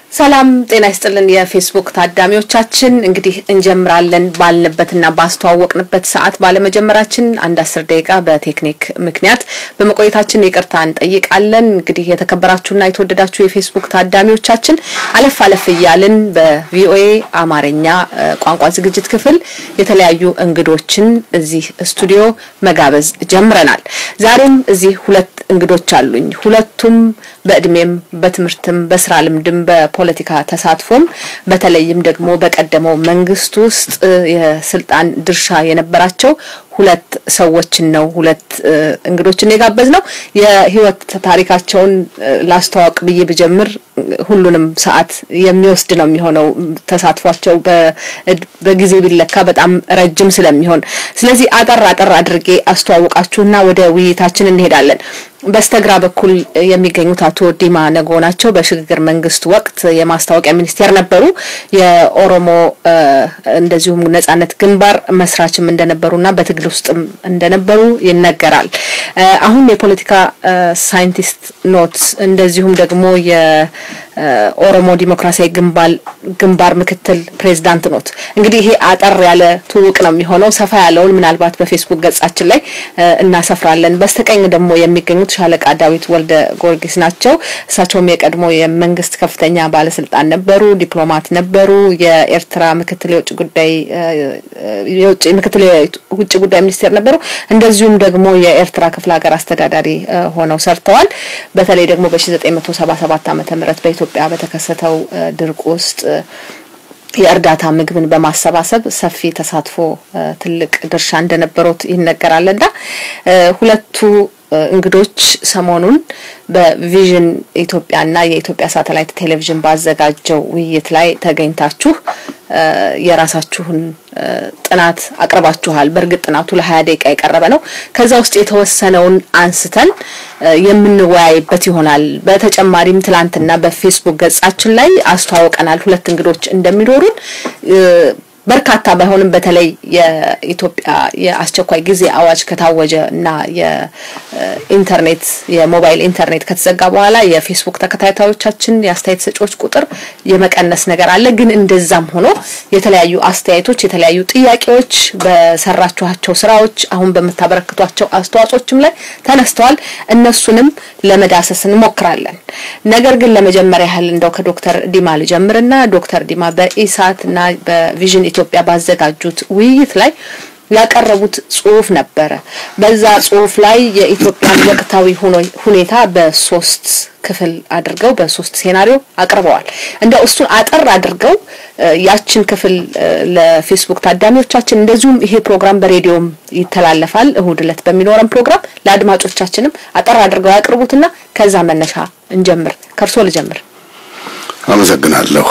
ሰላም ጤና ይስጥልን። የፌስቡክ ታዳሚዎቻችን እንግዲህ እንጀምራለን ባልንበትና ባስተዋወቅንበት ሰዓት ባለመጀመራችን አንድ አስር ደቂቃ በቴክኒክ ምክንያት በመቆየታችን ይቅርታ እንጠይቃለን። እንግዲህ የተከበራችሁና የተወደዳችሁ የፌስቡክ ታዳሚዎቻችን አለፍ አለፍ እያልን በቪኦኤ አማርኛ ቋንቋ ዝግጅት ክፍል የተለያዩ እንግዶችን እዚህ ስቱዲዮ መጋበዝ ጀምረናል። ዛሬም እዚህ ሁለት እንግዶች አሉኝ። ሁለቱም በእድሜም በትምህርትም በስራ ልምድም በፖለቲካ ተሳትፎም በተለይም ደግሞ በቀደመው መንግስት ውስጥ የስልጣን ድርሻ የነበራቸው ሁለት ሰዎችን ነው ሁለት እንግዶችን የጋበዝ ነው። የህይወት ታሪካቸውን ላስተዋወቅ ብዬ ብጀምር ሁሉንም ሰዓት የሚወስድ ነው የሚሆነው። ተሳትፏቸው በጊዜ ቢለካ በጣም ረጅም ስለሚሆን፣ ስለዚህ አጠር አጠር አድርጌ አስተዋውቃችሁና ወደ ውይይታችን እንሄዳለን። በስተግራ በኩል የሚገኙት አቶ ዲማ ነጎ ናቸው። በሽግግር መንግስት ወቅት የማስታወቂያ ሚኒስቴር ነበሩ። የኦሮሞ እንደዚሁም ነጻነት ግንባር መስራችም እንደነበሩና በትግል ውስጥም እንደነበሩ ይነገራል። አሁን የፖለቲካ ሳይንቲስት ኖት፣ እንደዚሁም ደግሞ የኦሮሞ ዲሞክራሲያዊ ግንባር ግንባር ምክትል ፕሬዚዳንት ኖት። እንግዲህ ይሄ አጠር ያለ ትውውቅ ነው የሚሆነው። ሰፋ ያለውን ምናልባት በፌስቡክ ገጻችን ላይ እናሰፍራለን። በስተቀኝ ደግሞ የሚገኙት ሻለቃ ዳዊት ወልደ ጊዮርጊስ ናቸው። እሳቸውም የቀድሞ የመንግስት ከፍተኛ ባለስልጣን ነበሩ፣ ዲፕሎማት ነበሩ። የኤርትራ ምክትል የውጭ ጉዳይ የውጭ ምክትል የውጭ ጉዳይ ሚኒስቴር ነበሩ። እንደዚሁም ደግሞ የኤርትራ ክፍለ ሀገር አስተዳዳሪ ሆነው ሰርተዋል። በተለይ ደግሞ በ1977 ዓመተ ምህረት በኢትዮጵያ በተከሰተው ድርቅ ውስጥ የእርዳታ ምግብን በማሰባሰብ ሰፊ ተሳትፎ ትልቅ ድርሻ እንደነበሩት ይነገራልና ሁለቱ እንግዶች ሰሞኑን በቪዥን ኢትዮጵያና የኢትዮጵያ ሳተላይት ቴሌቪዥን ባዘጋጀው ውይይት ላይ ተገኝታችሁ የራሳችሁን ጥናት አቅርባችኋል። በእርግጥ ጥናቱ ለሀያ ደቂቃ የቀረበ ነው። ከዛ ውስጥ የተወሰነውን አንስተን የምንወያይበት ይሆናል። በተጨማሪም ትላንትና በፌስቡክ ገጻችን ላይ አስተዋውቀናል ሁለት እንግዶች እንደሚኖሩን በርካታ ባይሆንም በተለይ የኢትዮጵያ የአስቸኳይ ጊዜ አዋጅ ከታወጀ እና የኢንተርኔት የሞባይል ኢንተርኔት ከተዘጋ በኋላ የፌስቡክ ተከታታዮቻችን የአስተያየት ሰጪዎች ቁጥር የመቀነስ ነገር አለ። ግን እንደዛም ሆኖ የተለያዩ አስተያየቶች፣ የተለያዩ ጥያቄዎች በሰራችኋቸው ስራዎች፣ አሁን በምታበረክቷቸው አስተዋጽኦችም ላይ ተነስተዋል። እነሱንም ለመዳሰስ እንሞክራለን። ነገር ግን ለመጀመሪያ ያህል እንደው ከዶክተር ዲማ ልጀምርና ዶክተር ዲማ በኢሳት እና በቪዥን ኢትዮጵያ ባዘጋጁት ውይይት ላይ ያቀረቡት ጽሁፍ ነበረ። በዛ ጽሁፍ ላይ የኢትዮጵያን ወቅታዊ ሁኔታ በሶስት ክፍል አድርገው በሶስት ሴናሪዮ አቅርበዋል። እንደው እሱን አጠር አድርገው ያችን ክፍል ለፌስቡክ ታዳሚዎቻችን እንደዚሁም ይሄ ፕሮግራም በሬዲዮም ይተላለፋል እሁድ ዕለት በሚኖረን ፕሮግራም ለአድማጮቻችንም አጠር አድርገው ያቅርቡትና ከዛ መነሻ እንጀምር። ከእርሶ ልጀምር። አመሰግናለሁ።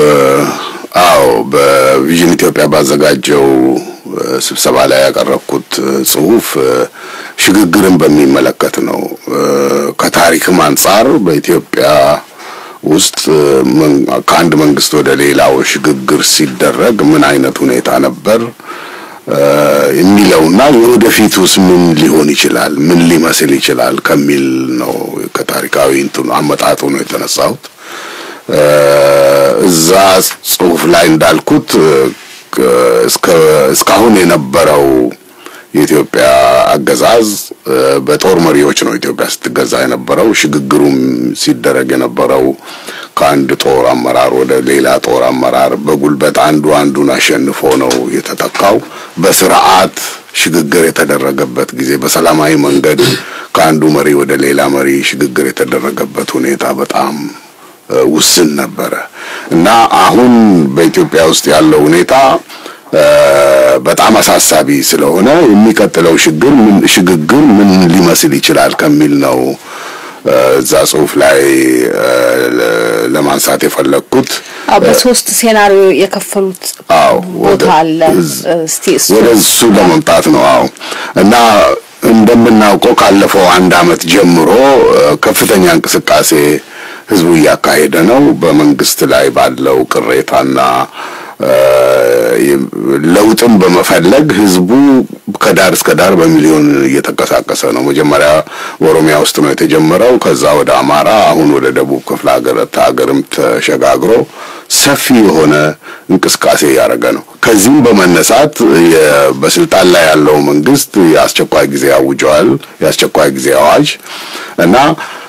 አዎ በቪዥን ኢትዮጵያ ባዘጋጀው ስብሰባ ላይ ያቀረብኩት ጽሁፍ ሽግግርን በሚመለከት ነው። ከታሪክም አንጻር በኢትዮጵያ ውስጥ ከአንድ መንግስት ወደ ሌላው ሽግግር ሲደረግ ምን አይነት ሁኔታ ነበር የሚለውና የወደፊቱስ ምን ሊሆን ይችላል፣ ምን ሊመስል ይችላል ከሚል ነው። ከታሪካዊ እንትኑ አመጣጡ ነው የተነሳሁት። እዛ ጽሁፍ ላይ እንዳልኩት እስካሁን የነበረው የኢትዮጵያ አገዛዝ በጦር መሪዎች ነው ኢትዮጵያ ስትገዛ የነበረው። ሽግግሩም ሲደረግ የነበረው ከአንድ ጦር አመራር ወደ ሌላ ጦር አመራር በጉልበት አንዱ አንዱን አሸንፎ ነው የተተካው። በስርዓት ሽግግር የተደረገበት ጊዜ በሰላማዊ መንገድ ከአንዱ መሪ ወደ ሌላ መሪ ሽግግር የተደረገበት ሁኔታ በጣም ውስን ነበረ እና አሁን በኢትዮጵያ ውስጥ ያለው ሁኔታ በጣም አሳሳቢ ስለሆነ የሚቀጥለው ሽግግር ምን ሽግግር ምን ሊመስል ይችላል ከሚል ነው እዛ ጽሁፍ ላይ ለማንሳት የፈለግኩት። በሶስት ሴናሪዮ የከፈሉት ቦታ አለ። እስቲ ወደ እሱ ለመምጣት ነው። አዎ እና እንደምናውቀው ካለፈው አንድ አመት ጀምሮ ከፍተኛ እንቅስቃሴ ህዝቡ እያካሄደ ነው። በመንግስት ላይ ባለው ቅሬታና ለውጥን በመፈለግ ህዝቡ ከዳር እስከ ዳር በሚሊዮን እየተንቀሳቀሰ ነው። መጀመሪያ ኦሮሚያ ውስጥ ነው የተጀመረው። ከዛ ወደ አማራ፣ አሁን ወደ ደቡብ ክፍለ ሀገር ሀገርም ተሸጋግሮ ሰፊ የሆነ እንቅስቃሴ እያደረገ ነው። ከዚህም በመነሳት በስልጣን ላይ ያለው መንግስት የአስቸኳይ ጊዜ አውጀዋል። የአስቸኳይ ጊዜ አዋጅ እና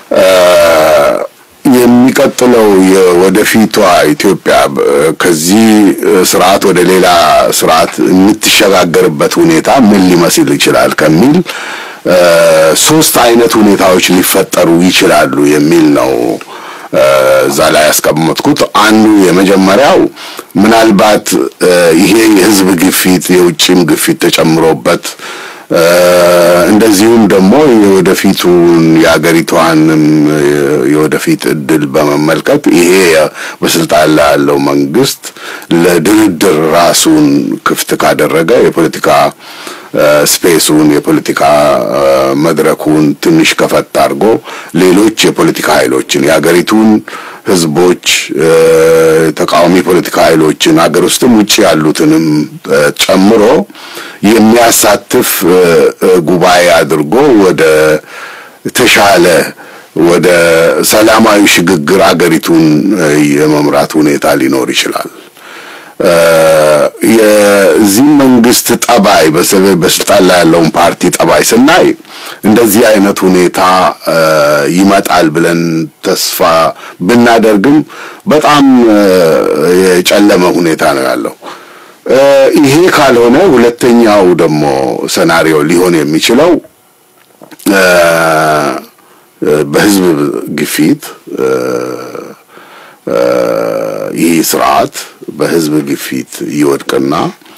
የሚቀጥለው የወደፊቷ ኢትዮጵያ ከዚህ ስርዓት ወደ ሌላ ስርዓት የምትሸጋገርበት ሁኔታ ምን ሊመስል ይችላል ከሚል ሶስት አይነት ሁኔታዎች ሊፈጠሩ ይችላሉ የሚል ነው እዛ ላይ ያስቀመጥኩት። አንዱ የመጀመሪያው ምናልባት ይሄ የህዝብ ግፊት የውጭም ግፊት ተጨምሮበት እንደዚሁም ደግሞ የወደፊቱን የሀገሪቷንም የወደፊት እድል በመመልከት ይሄ በስልጣን ላይ ያለው መንግስት ለድርድር ራሱን ክፍት ካደረገ የፖለቲካ ስፔሱን የፖለቲካ መድረኩን ትንሽ ከፈት አድርጎ ሌሎች የፖለቲካ ኃይሎችን የሀገሪቱን ህዝቦች፣ ተቃዋሚ ፖለቲካ ኃይሎችን ሀገር ውስጥም ውጭ ያሉትንም ጨምሮ የሚያሳትፍ ጉባኤ አድርጎ ወደ ተሻለ ወደ ሰላማዊ ሽግግር አገሪቱን የመምራት ሁኔታ ሊኖር ይችላል። የዚህ መንግስት ጠባይ በስልጣን ላይ ያለውን ፓርቲ ጠባይ ስናይ እንደዚህ አይነት ሁኔታ ይመጣል ብለን ተስፋ ብናደርግም በጣም የጨለመ ሁኔታ ነው ያለው። ይሄ ካልሆነ ሁለተኛው ደግሞ ሰናሪዮ ሊሆን የሚችለው በህዝብ ግፊት ይህ ስርዓት በህዝብ ግፊት ይወድቅና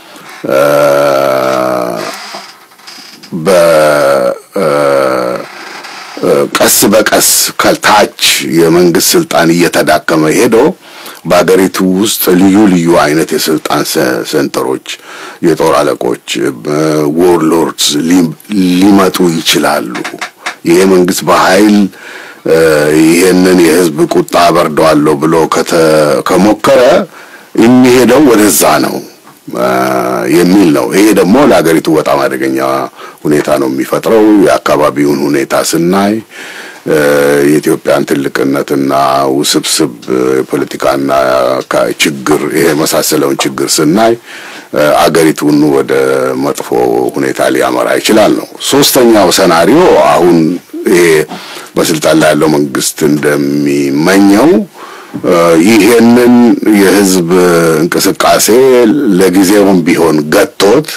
በቀስ በቀስ ከታች የመንግስት ስልጣን እየተዳከመ ሄዶ በሀገሪቱ ውስጥ ልዩ ልዩ አይነት የስልጣን ሰንተሮች፣ የጦር አለቆች፣ ዎርሎርድስ ሊመጡ ይችላሉ። ይሄ መንግስት በኃይል ይሄንን የህዝብ ቁጣ አበርደዋለሁ ብሎ ከሞከረ የሚሄደው ወደዛ ነው የሚል ነው። ይሄ ደግሞ ለሀገሪቱ በጣም አደገኛ ሁኔታ ነው የሚፈጥረው። የአካባቢውን ሁኔታ ስናይ የኢትዮጵያን ትልቅነትና ውስብስብ የፖለቲካና ችግር ይሄ የመሳሰለውን ችግር ስናይ አገሪቱን ወደ መጥፎ ሁኔታ ሊያመራ ይችላል ነው። ሶስተኛው ሰናሪዮ አሁን ይሄ በስልጣን ላይ ያለው መንግስት እንደሚመኘው ይሄንን የህዝብ እንቅስቃሴ ለጊዜውም ቢሆን ገቶት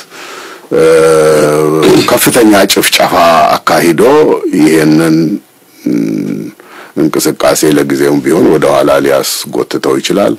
ከፍተኛ ጭፍጨፋ አካሂዶ ይሄንን እንቅስቃሴ ለጊዜውም ቢሆን ወደ ኋላ ሊያስጎትተው ይችላል።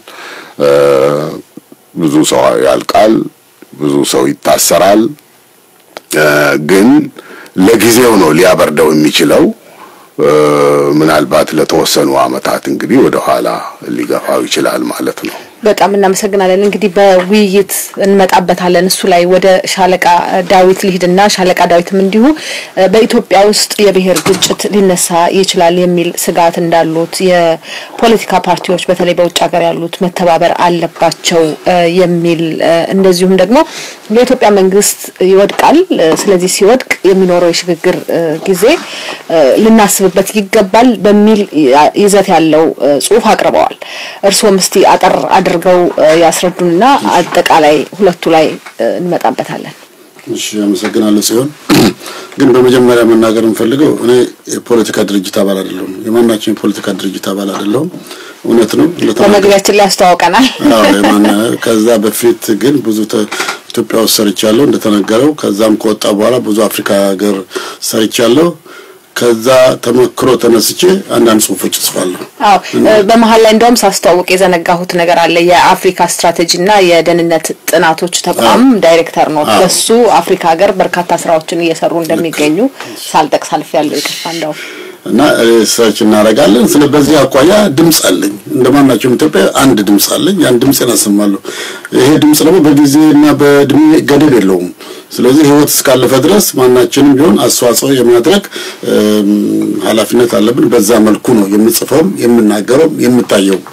ብዙ ሰው ያልቃል፣ ብዙ ሰው ይታሰራል። ግን ለጊዜው ነው ሊያበርደው የሚችለው። ምናልባት ለተወሰኑ አመታት እንግዲህ ወደ ኋላ ሊገፋው ይችላል ማለት ነው። በጣም እናመሰግናለን። እንግዲህ በውይይት እንመጣበታለን። እሱ ላይ ወደ ሻለቃ ዳዊት ልሂድና ሻለቃ ዳዊትም እንዲሁ በኢትዮጵያ ውስጥ የብሔር ግጭት ሊነሳ ይችላል የሚል ስጋት እንዳሉት የፖለቲካ ፓርቲዎች በተለይ በውጭ ሀገር ያሉት መተባበር አለባቸው የሚል እንደዚሁም ደግሞ የኢትዮጵያ መንግስት ይወድቃል። ስለዚህ ሲወድቅ የሚኖረው የሽግግር ጊዜ ልናስብበት ይገባል በሚል ይዘት ያለው ጽሁፍ አቅርበዋል። እርስዎም እስቲ አጠር አድርገው ያስረዱንና አጠቃላይ ሁለቱ ላይ እንመጣበታለን። እሺ፣ አመሰግናለሁ። ሲሆን ግን በመጀመሪያ መናገር የምፈልገው እኔ የፖለቲካ ድርጅት አባል አይደለሁም። የማናችን የፖለቲካ ድርጅት አባል አይደለሁም። እውነት ነው። በመግቢያችን ላይ ያስተዋውቀናል። ከዛ በፊት ግን ብዙ ኢትዮጵያ ውስጥ ሰርቻለሁ እንደተነገረው። ከዛም ከወጣ በኋላ ብዙ አፍሪካ ሀገር ሰርቻለሁ። ከዛ ተመክሮ ተነስቼ አንዳንድ ጽሁፎች እጽፋለሁ። አዎ በመሀል ላይ እንደውም ሳስተዋውቅ የዘነጋሁት ነገር አለ። የአፍሪካ ስትራቴጂና የደህንነት ጥናቶች ተቋም ዳይሬክተር ነው። በሱ አፍሪካ ሀገር በርካታ ስራዎችን እየሰሩ እንደሚገኙ ሳልጠቅስ አልፌያለሁ። ይቅርታ እንደው እና ሪሰርች እናደርጋለን። ስለ በዚህ አኳያ ድምፅ አለኝ እንደማናቸውም ኢትዮጵያ አንድ ድምፅ አለኝ። ያን ድምፅ እናሰማለሁ። ይሄ ድምፅ ደግሞ በጊዜና በእድሜ ገደብ የለውም። ስለዚህ ህይወት እስካለፈ ድረስ ማናችንም ቢሆን አስተዋጽኦ የማድረግ ኃላፊነት አለብን። በዛ መልኩ ነው የምጽፈውም የምናገረውም የምታየው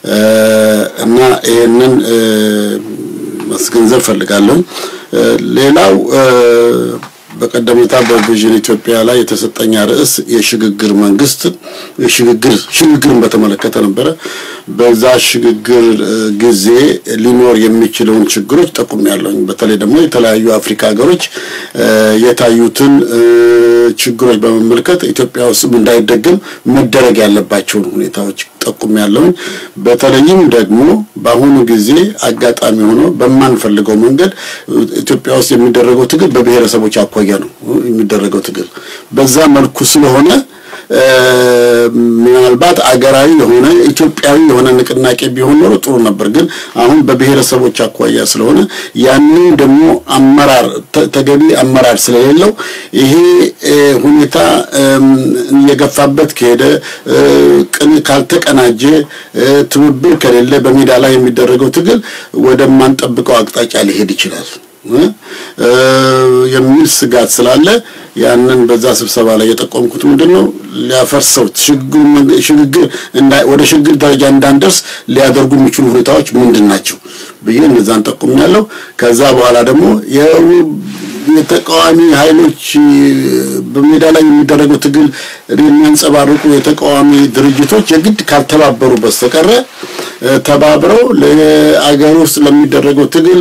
እና ይህንን ማስገንዘብ ፈልጋለሁ። ሌላው በቀደምታ በቪዥን ኢትዮጵያ ላይ የተሰጠኝ ርዕስ የሽግግር መንግስት የሽግግር ሽግግርን በተመለከተ ነበረ። በዛ ሽግግር ጊዜ ሊኖር የሚችለውን ችግሮች ጠቁሜያለሁኝ። በተለይ ደግሞ የተለያዩ አፍሪካ ሀገሮች የታዩትን ችግሮች በመመልከት ኢትዮጵያ ውስጥም እንዳይደገም መደረግ ያለባቸውን ሁኔታዎች ጠቁሜያለሁኝ። በተለይም ደግሞ በአሁኑ ጊዜ አጋጣሚ ሆኖ በማንፈልገው መንገድ ኢትዮጵያ ውስጥ የሚደረገው ትግል በብሔረሰቦች አኳያ ነው የሚደረገው ትግል በዛ መልኩ ስለሆነ ምናልባት አገራዊ የሆነ ኢትዮጵያዊ የሆነ ንቅናቄ ቢሆን ኖሮ ጥሩ ነበር። ግን አሁን በብሔረሰቦች አኳያ ስለሆነ ያንን ደግሞ አመራር ተገቢ አመራር ስለሌለው ይሄ ሁኔታ እየገፋበት ከሄደ ቅን ካልተቀናጀ ትብብር ከሌለ በሜዳ ላይ የሚደረገው ትግል ወደማንጠብቀው አቅጣጫ ሊሄድ ይችላል የሚል ስጋት ስላለ ያንን በዛ ስብሰባ ላይ የጠቆምኩት ምንድን ነው ሊያፈርሰው ሽግግር ወደ ሽግግር ደረጃ እንዳንደርስ ሊያደርጉ የሚችሉ ሁኔታዎች ምንድን ናቸው ብዬ እነዛን ጠቁሜያለሁ። ከዛ በኋላ ደግሞ የተቃዋሚ ኃይሎች በሜዳ ላይ የሚደረገው ትግል የሚያንጸባርቁ የተቃዋሚ ድርጅቶች የግድ ካልተባበሩ በስተቀረ ተባብረው ለአገር ውስጥ ለሚደረገው ትግል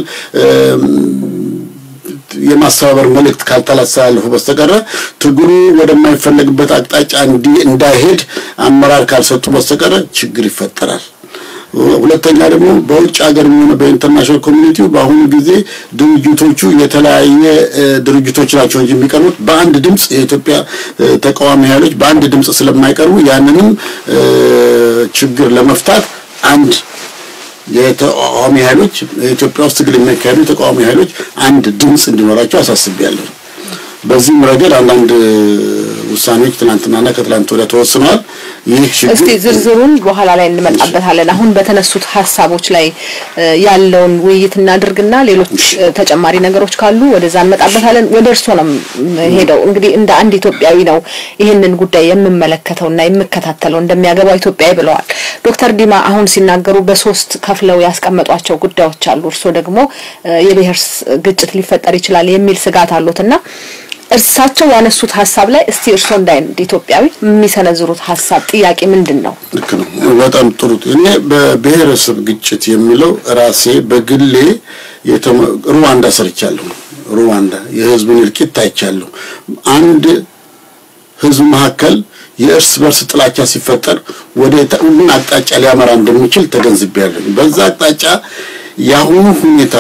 የማስተባበር መልእክት ካልተላስተላለፉ በስተቀረ ትግሉ ወደማይፈለግበት አቅጣጫ እንዳይሄድ አመራር ካልሰጡ በስተቀረ ችግር ይፈጠራል። ሁለተኛ ደግሞ በውጭ ሀገር የሚሆነ በኢንተርናሽናል ኮሚኒቲው በአሁኑ ጊዜ ድርጅቶቹ የተለያየ ድርጅቶች ናቸው እንጂ የሚቀርቡት በአንድ ድምፅ የኢትዮጵያ ተቃዋሚ ኃይሎች በአንድ ድምፅ ስለማይቀርቡ ያንንም ችግር ለመፍታት አንድ የተቃዋሚ ኃይሎች ኢትዮጵያ ውስጥ ትግል የሚያካሄዱ የተቃዋሚ ኃይሎች አንድ ድምፅ እንዲኖራቸው አሳስቤያለሁ። በዚህም ረገድ አንዳንድ ውሳኔዎች ትናንትናና ከትላንት ወዲያ ተወስነዋል። ይህ እስቲ ዝርዝሩን በኋላ ላይ እንመጣበታለን። አሁን በተነሱት ሀሳቦች ላይ ያለውን ውይይት እናድርግና ሌሎች ተጨማሪ ነገሮች ካሉ ወደዛ እንመጣበታለን። ወደ እርስዎ ነው ሄደው እንግዲህ እንደ አንድ ኢትዮጵያዊ ነው ይህንን ጉዳይ የምመለከተውና የምከታተለው እንደሚያገባው ኢትዮጵያዊ ብለዋል ዶክተር ዲማ አሁን ሲናገሩ በሶስት ከፍለው ያስቀመጧቸው ጉዳዮች አሉ። እርስዎ ደግሞ የብሔር ግጭት ሊፈጠር ይችላል የሚል ስጋት አሉትና እርሳቸው ያነሱት ሀሳብ ላይ እስቲ እርስዎ እንደ አንድ ኢትዮጵያዊ የሚሰነዝሩት ሀሳብ ጥያቄ ምንድን ነው? ልክ ነው። በጣም ጥሩ። እኔ በብሔረሰብ ግጭት የሚለው ራሴ በግሌ ሩዋንዳ ሰርቻለሁ። ሩዋንዳ የህዝብን እልቂት አይቻለሁ። አንድ ህዝብ መካከል የእርስ በርስ ጥላቻ ሲፈጠር ወደ ሁሉን አቅጣጫ ሊያመራ እንደሚችል ተገንዝቤያለሁ። በዛ አቅጣጫ የአሁኑ ሁኔታ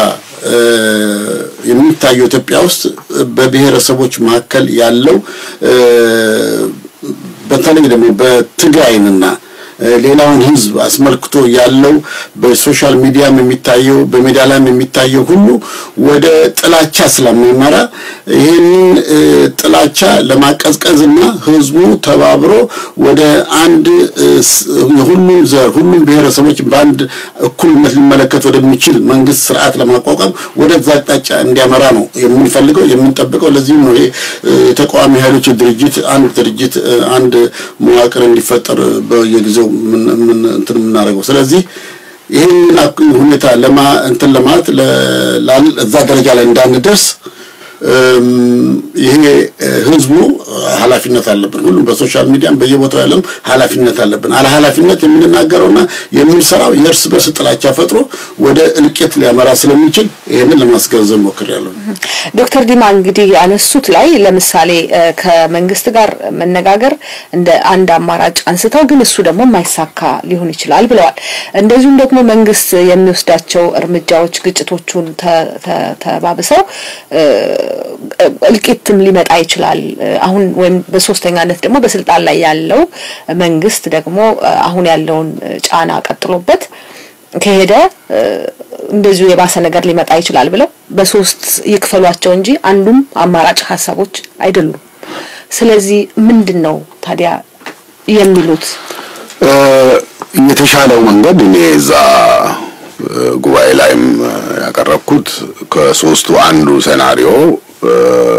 የሚታየው ኢትዮጵያ ውስጥ በብሔረሰቦች መካከል ያለው በተለይ ደግሞ በትግራይንና ሌላውን ህዝብ አስመልክቶ ያለው በሶሻል ሚዲያም የሚታየው በሚዲያ ላይም የሚታየው ሁሉ ወደ ጥላቻ ስለሚመራ ይህንን ጥላቻ ለማቀዝቀዝና ህዝቡ ተባብሮ ወደ አንድ የሁሉም ዘር ሁሉም ብሔረሰቦች በአንድ እኩልነት ሊመለከት ወደሚችል መንግስት ስርዓት ለማቋቋም ወደዛ አቅጣጫ እንዲያመራ ነው የምንፈልገው የምንጠብቀው። ለዚህም ነው ይሄ የተቃዋሚ ኃይሎች ድርጅት አንድ ድርጅት አንድ መዋቅር እንዲፈጠር በየጊዜው ምን እንትን የምናደርገው ስለዚህ ይህንን ሁኔታ ለማ እንትን ለማለት እዛ ደረጃ ላይ እንዳንደርስ ይሄ ህዝቡ ኃላፊነት አለብን። ሁሉም በሶሻል ሚዲያም በየቦታው ያለም ኃላፊነት አለብን። አለ ኃላፊነት የምንናገረውና የምንሰራው የእርስ በርስ ጥላቻ ፈጥሮ ወደ እልቂት ሊያመራ ስለሚችል ይህንን ለማስገንዘብ ሞክሬያለሁ። ዶክተር ዲማ እንግዲህ ያነሱት ላይ ለምሳሌ ከመንግስት ጋር መነጋገር እንደ አንድ አማራጭ አንስተው ግን እሱ ደግሞ የማይሳካ ሊሆን ይችላል ብለዋል። እንደዚሁም ደግሞ መንግስት የሚወስዳቸው እርምጃዎች ግጭቶቹን ተባብሰው እልቂትም ሊመጣ ይችላል። አሁን ወይም በሶስተኛነት ደግሞ በስልጣን ላይ ያለው መንግስት ደግሞ አሁን ያለውን ጫና ቀጥሎበት ከሄደ እንደዚሁ የባሰ ነገር ሊመጣ ይችላል ብለው በሶስት ይክፈሏቸው እንጂ አንዱም አማራጭ ሀሳቦች አይደሉም። ስለዚህ ምንድን ነው ታዲያ የሚሉት? የተሻለው መንገድ እኔ እዛ ጉባኤ ላይም ያቀረብኩት ከሶስቱ አንዱ ሴናሪዮ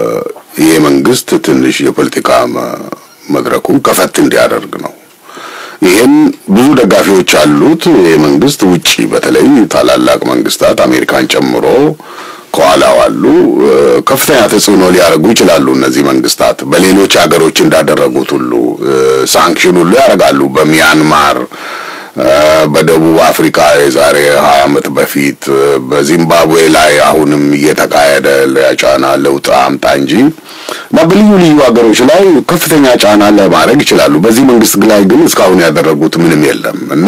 ይሄ መንግስት ትንሽ የፖለቲካ መድረኩን ከፈት እንዲያደርግ ነው። ይህን ብዙ ደጋፊዎች አሉት። ይህ መንግስት ውጪ በተለይ ታላላቅ መንግስታት አሜሪካን ጨምሮ ከኋላው አሉ። ከፍተኛ ተጽዕኖ ሊያደርጉ ይችላሉ። እነዚህ መንግስታት በሌሎች ሀገሮች እንዳደረጉት ሁሉ ሳንክሽን ሁሉ ያደርጋሉ። በሚያንማር በደቡብ አፍሪካ የዛሬ ሀያ ዓመት በፊት በዚምባብዌ ላይ አሁንም እየተካሄደ ጫና ለውጥ አምጣ እንጂ እና በልዩ ልዩ ሀገሮች ላይ ከፍተኛ ጫና ለማድረግ ይችላሉ። በዚህ መንግስት ላይ ግን እስካሁን ያደረጉት ምንም የለም እና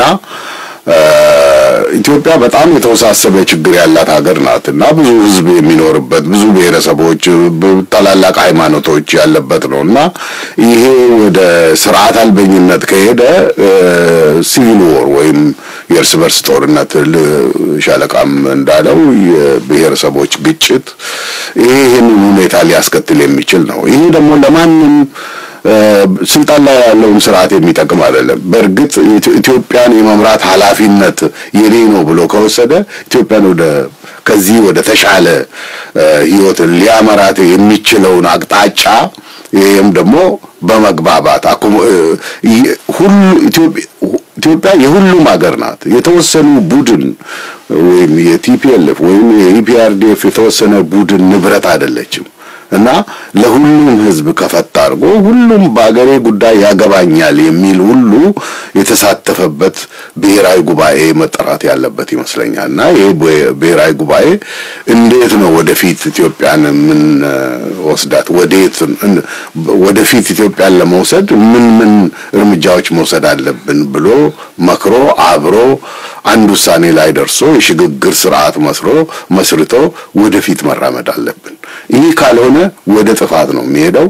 ኢትዮጵያ በጣም የተወሳሰበ ችግር ያላት ሀገር ናት እና ብዙ ሕዝብ የሚኖርበት ብዙ ብሔረሰቦች፣ ታላላቅ ሃይማኖቶች ያለበት ነው እና ይሄ ወደ ስርዓት አልበኝነት ከሄደ ሲቪል ዎር ወይም የእርስ በርስ ጦርነት ሻለቃም እንዳለው የብሔረሰቦች ግጭት ይሄ ይህንን ሁኔታ ሊያስከትል የሚችል ነው። ይሄ ደግሞ ለማንም ስልጣን ላይ ያለውን ስርዓት የሚጠቅም አይደለም። በእርግጥ ኢትዮጵያን የመምራት ኃላፊነት የኔ ነው ብሎ ከወሰደ ኢትዮጵያን ወደ ከዚህ ወደ ተሻለ ህይወት ሊያመራት የሚችለውን አቅጣጫ ይህም ደግሞ በመግባባት ሁሉ ኢትዮጵያ የሁሉም ሀገር ናት። የተወሰኑ ቡድን ወይም የቲፒኤልኤፍ ወይም የኢፒአርዲኤፍ የተወሰነ ቡድን ንብረት አይደለችም። እና ለሁሉም ህዝብ ከፈታ አድርጎ ሁሉም በአገሬ ጉዳይ ያገባኛል የሚል ሁሉ የተሳተፈበት ብሔራዊ ጉባኤ መጠራት ያለበት ይመስለኛል። እና ይሄ ብሔራዊ ጉባኤ እንዴት ነው ወደፊት ኢትዮጵያን ምን ወስዳት ወዴት ወደፊት ኢትዮጵያን ለመውሰድ ምን ምን እርምጃዎች መውሰድ አለብን ብሎ መክሮ አብሮ አንድ ውሳኔ ላይ ደርሶ የሽግግር ስርዓት መስሮ መስርቶ ወደፊት መራመድ አለብን። ይህ ካልሆነ ወደ ጥፋት ነው የሚሄደው።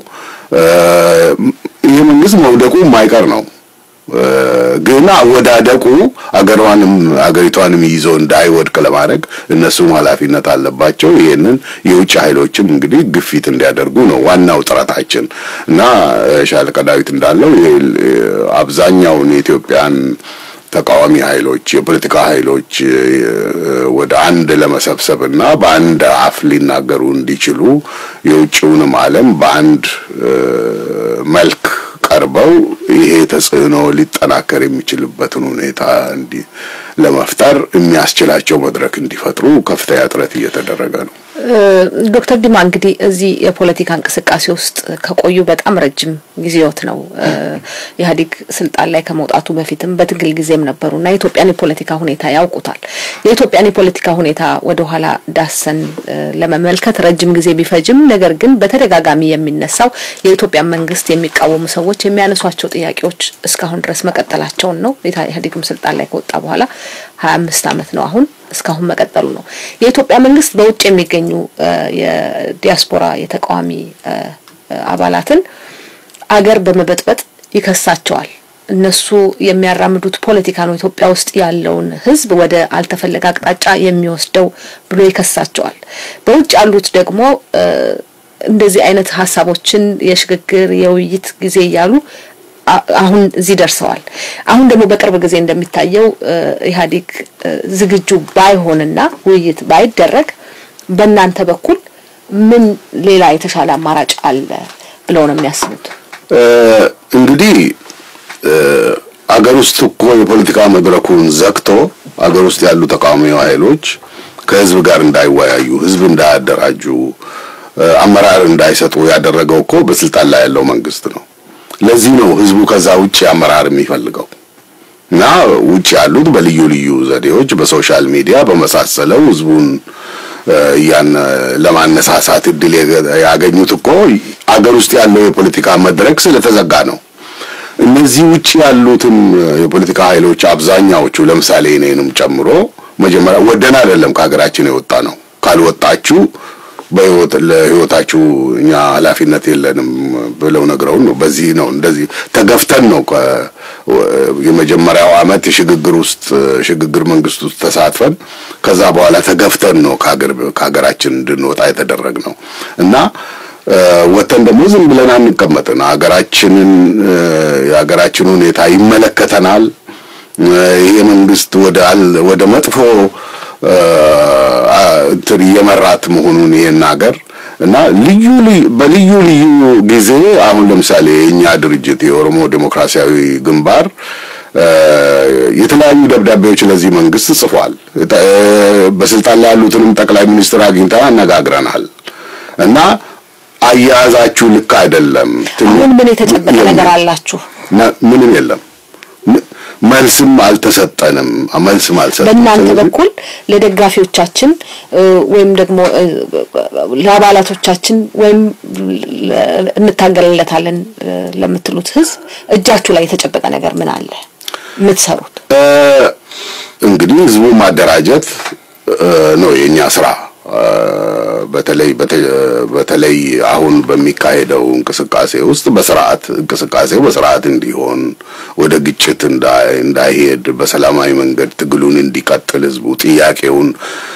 ይህ መንግስት መውደቁ የማይቀር ነው። ግን አወዳደቁ አገሯንም አገሪቷንም ይዞ እንዳይወድቅ ለማድረግ እነሱም ኃላፊነት አለባቸው። ይሄንን የውጭ ኃይሎችም እንግዲህ ግፊት እንዲያደርጉ ነው ዋናው ጥረታችን እና ሻለቃ ዳዊት እንዳለው አብዛኛውን የኢትዮጵያን ተቃዋሚ ኃይሎች የፖለቲካ ኃይሎች ወደ አንድ ለመሰብሰብ እና በአንድ አፍ ሊናገሩ እንዲችሉ የውጭውንም ዓለም በአንድ መልክ ቀርበው ይሄ ተጽዕኖ ሊጠናከር የሚችልበትን ሁኔታ እንዲ ለመፍጠር የሚያስችላቸው መድረክ እንዲፈጥሩ ከፍተኛ ጥረት እየተደረገ ነው። ዶክተር ዲማ እንግዲህ እዚህ የፖለቲካ እንቅስቃሴ ውስጥ ከቆዩ በጣም ረጅም ጊዜዎት ነው። ኢህአዴግ ስልጣን ላይ ከመውጣቱ በፊትም በትግል ጊዜም ነበሩና የኢትዮጵያን የፖለቲካ ሁኔታ ያውቁታል። የኢትዮጵያን የፖለቲካ ሁኔታ ወደኋላ ዳሰን ለመመልከት ረጅም ጊዜ ቢፈጅም፣ ነገር ግን በተደጋጋሚ የሚነሳው የኢትዮጵያን መንግስት የሚቃወሙ ሰዎች የሚያነሷቸው ጥያቄዎች እስካሁን ድረስ መቀጠላቸውን ነው። ኢህአዴግም ስልጣን ላይ ከወጣ በኋላ ሀያ አምስት አመት ነው አሁን እስካሁን መቀጠሉ ነው። የኢትዮጵያ መንግስት በውጭ የሚገኙ የዲያስፖራ የተቃዋሚ አባላትን አገር በመበጥበጥ ይከሳቸዋል። እነሱ የሚያራምዱት ፖለቲካ ነው ኢትዮጵያ ውስጥ ያለውን ሕዝብ ወደ አልተፈለገ አቅጣጫ የሚወስደው ብሎ ይከሳቸዋል። በውጭ ያሉት ደግሞ እንደዚህ አይነት ሀሳቦችን የሽግግር የውይይት ጊዜ እያሉ አሁን እዚህ ደርሰዋል። አሁን ደግሞ በቅርብ ጊዜ እንደሚታየው ኢህአዴግ ዝግጁ ባይሆንና ውይይት ባይደረግ በእናንተ በኩል ምን ሌላ የተሻለ አማራጭ አለ ብለው ነው የሚያስቡት? እንግዲህ አገር ውስጥ እኮ የፖለቲካ መድረኩን ዘግቶ አገር ውስጥ ያሉ ተቃዋሚ ኃይሎች ከህዝብ ጋር እንዳይወያዩ፣ ህዝብ እንዳያደራጁ፣ አመራር እንዳይሰጡ ያደረገው እኮ በስልጣን ላይ ያለው መንግስት ነው። ለዚህ ነው ህዝቡ ከዛ ውጭ አመራር የሚፈልገው እና ውጭ ያሉት በልዩ ልዩ ዘዴዎች በሶሻል ሚዲያ በመሳሰለው ህዝቡን ያን ለማነሳሳት እድል ያገኙት እኮ አገር ውስጥ ያለው የፖለቲካ መድረክ ስለተዘጋ ነው። እነዚህ ውጭ ያሉትም የፖለቲካ ኃይሎች አብዛኛዎቹ ለምሳሌ እኔንም ጨምሮ መጀመሪያ ወደን አይደለም ከሀገራችን የወጣ ነው። ካልወጣችሁ በህይወት ለህይወታችሁ እኛ ኃላፊነት የለንም ብለው ነግረውን ነው። በዚህ ነው እንደዚህ ተገፍተን ነው የመጀመሪያው አመት የሽግግር ውስጥ ሽግግር መንግስት ውስጥ ተሳትፈን ከዛ በኋላ ተገፍተን ነው ከሀገር ከሀገራችን እንድንወጣ የተደረግ ነው እና ወተን ደግሞ ዝም ብለን አንቀመጥን። ሀገራችንን የሀገራችን ሁኔታ ይመለከተናል። ይሄ መንግስት ወደ ወደ መጥፎ እንትን እየመራት መሆኑን ይሄን ሀገር እና ልዩ በልዩ ልዩ ጊዜ አሁን ለምሳሌ የእኛ ድርጅት የኦሮሞ ዴሞክራሲያዊ ግንባር የተለያዩ ደብዳቤዎች ለዚህ መንግስት ጽፏል። በስልጣን ላይ ያሉትንም ጠቅላይ ሚኒስትር አግኝተን አነጋግረናል እና አያያዛችሁ ልክ አይደለም። አሁን ምን የተጨበጠ ነገር አላችሁ? ምንም የለም። መልስም አልተሰጠንም። መልስም አልሰጠንም። በእናንተ በኩል ለደጋፊዎቻችን ወይም ደግሞ ለአባላቶቻችን ወይም እንታገልለታለን ለምትሉት ህዝብ እጃችሁ ላይ የተጨበጠ ነገር ምን አለ የምትሰሩት? እንግዲህ ህዝቡ ማደራጀት ነው የኛ ስራ። በተለይ በተለይ አሁን በሚካሄደው እንቅስቃሴ ውስጥ በስርዓት እንቅስቃሴው በስርዓት እንዲሆን ወደ ግጭት እንዳይሄድ በሰላማዊ መንገድ ትግሉን እንዲቀጥል ህዝቡ ጥያቄውን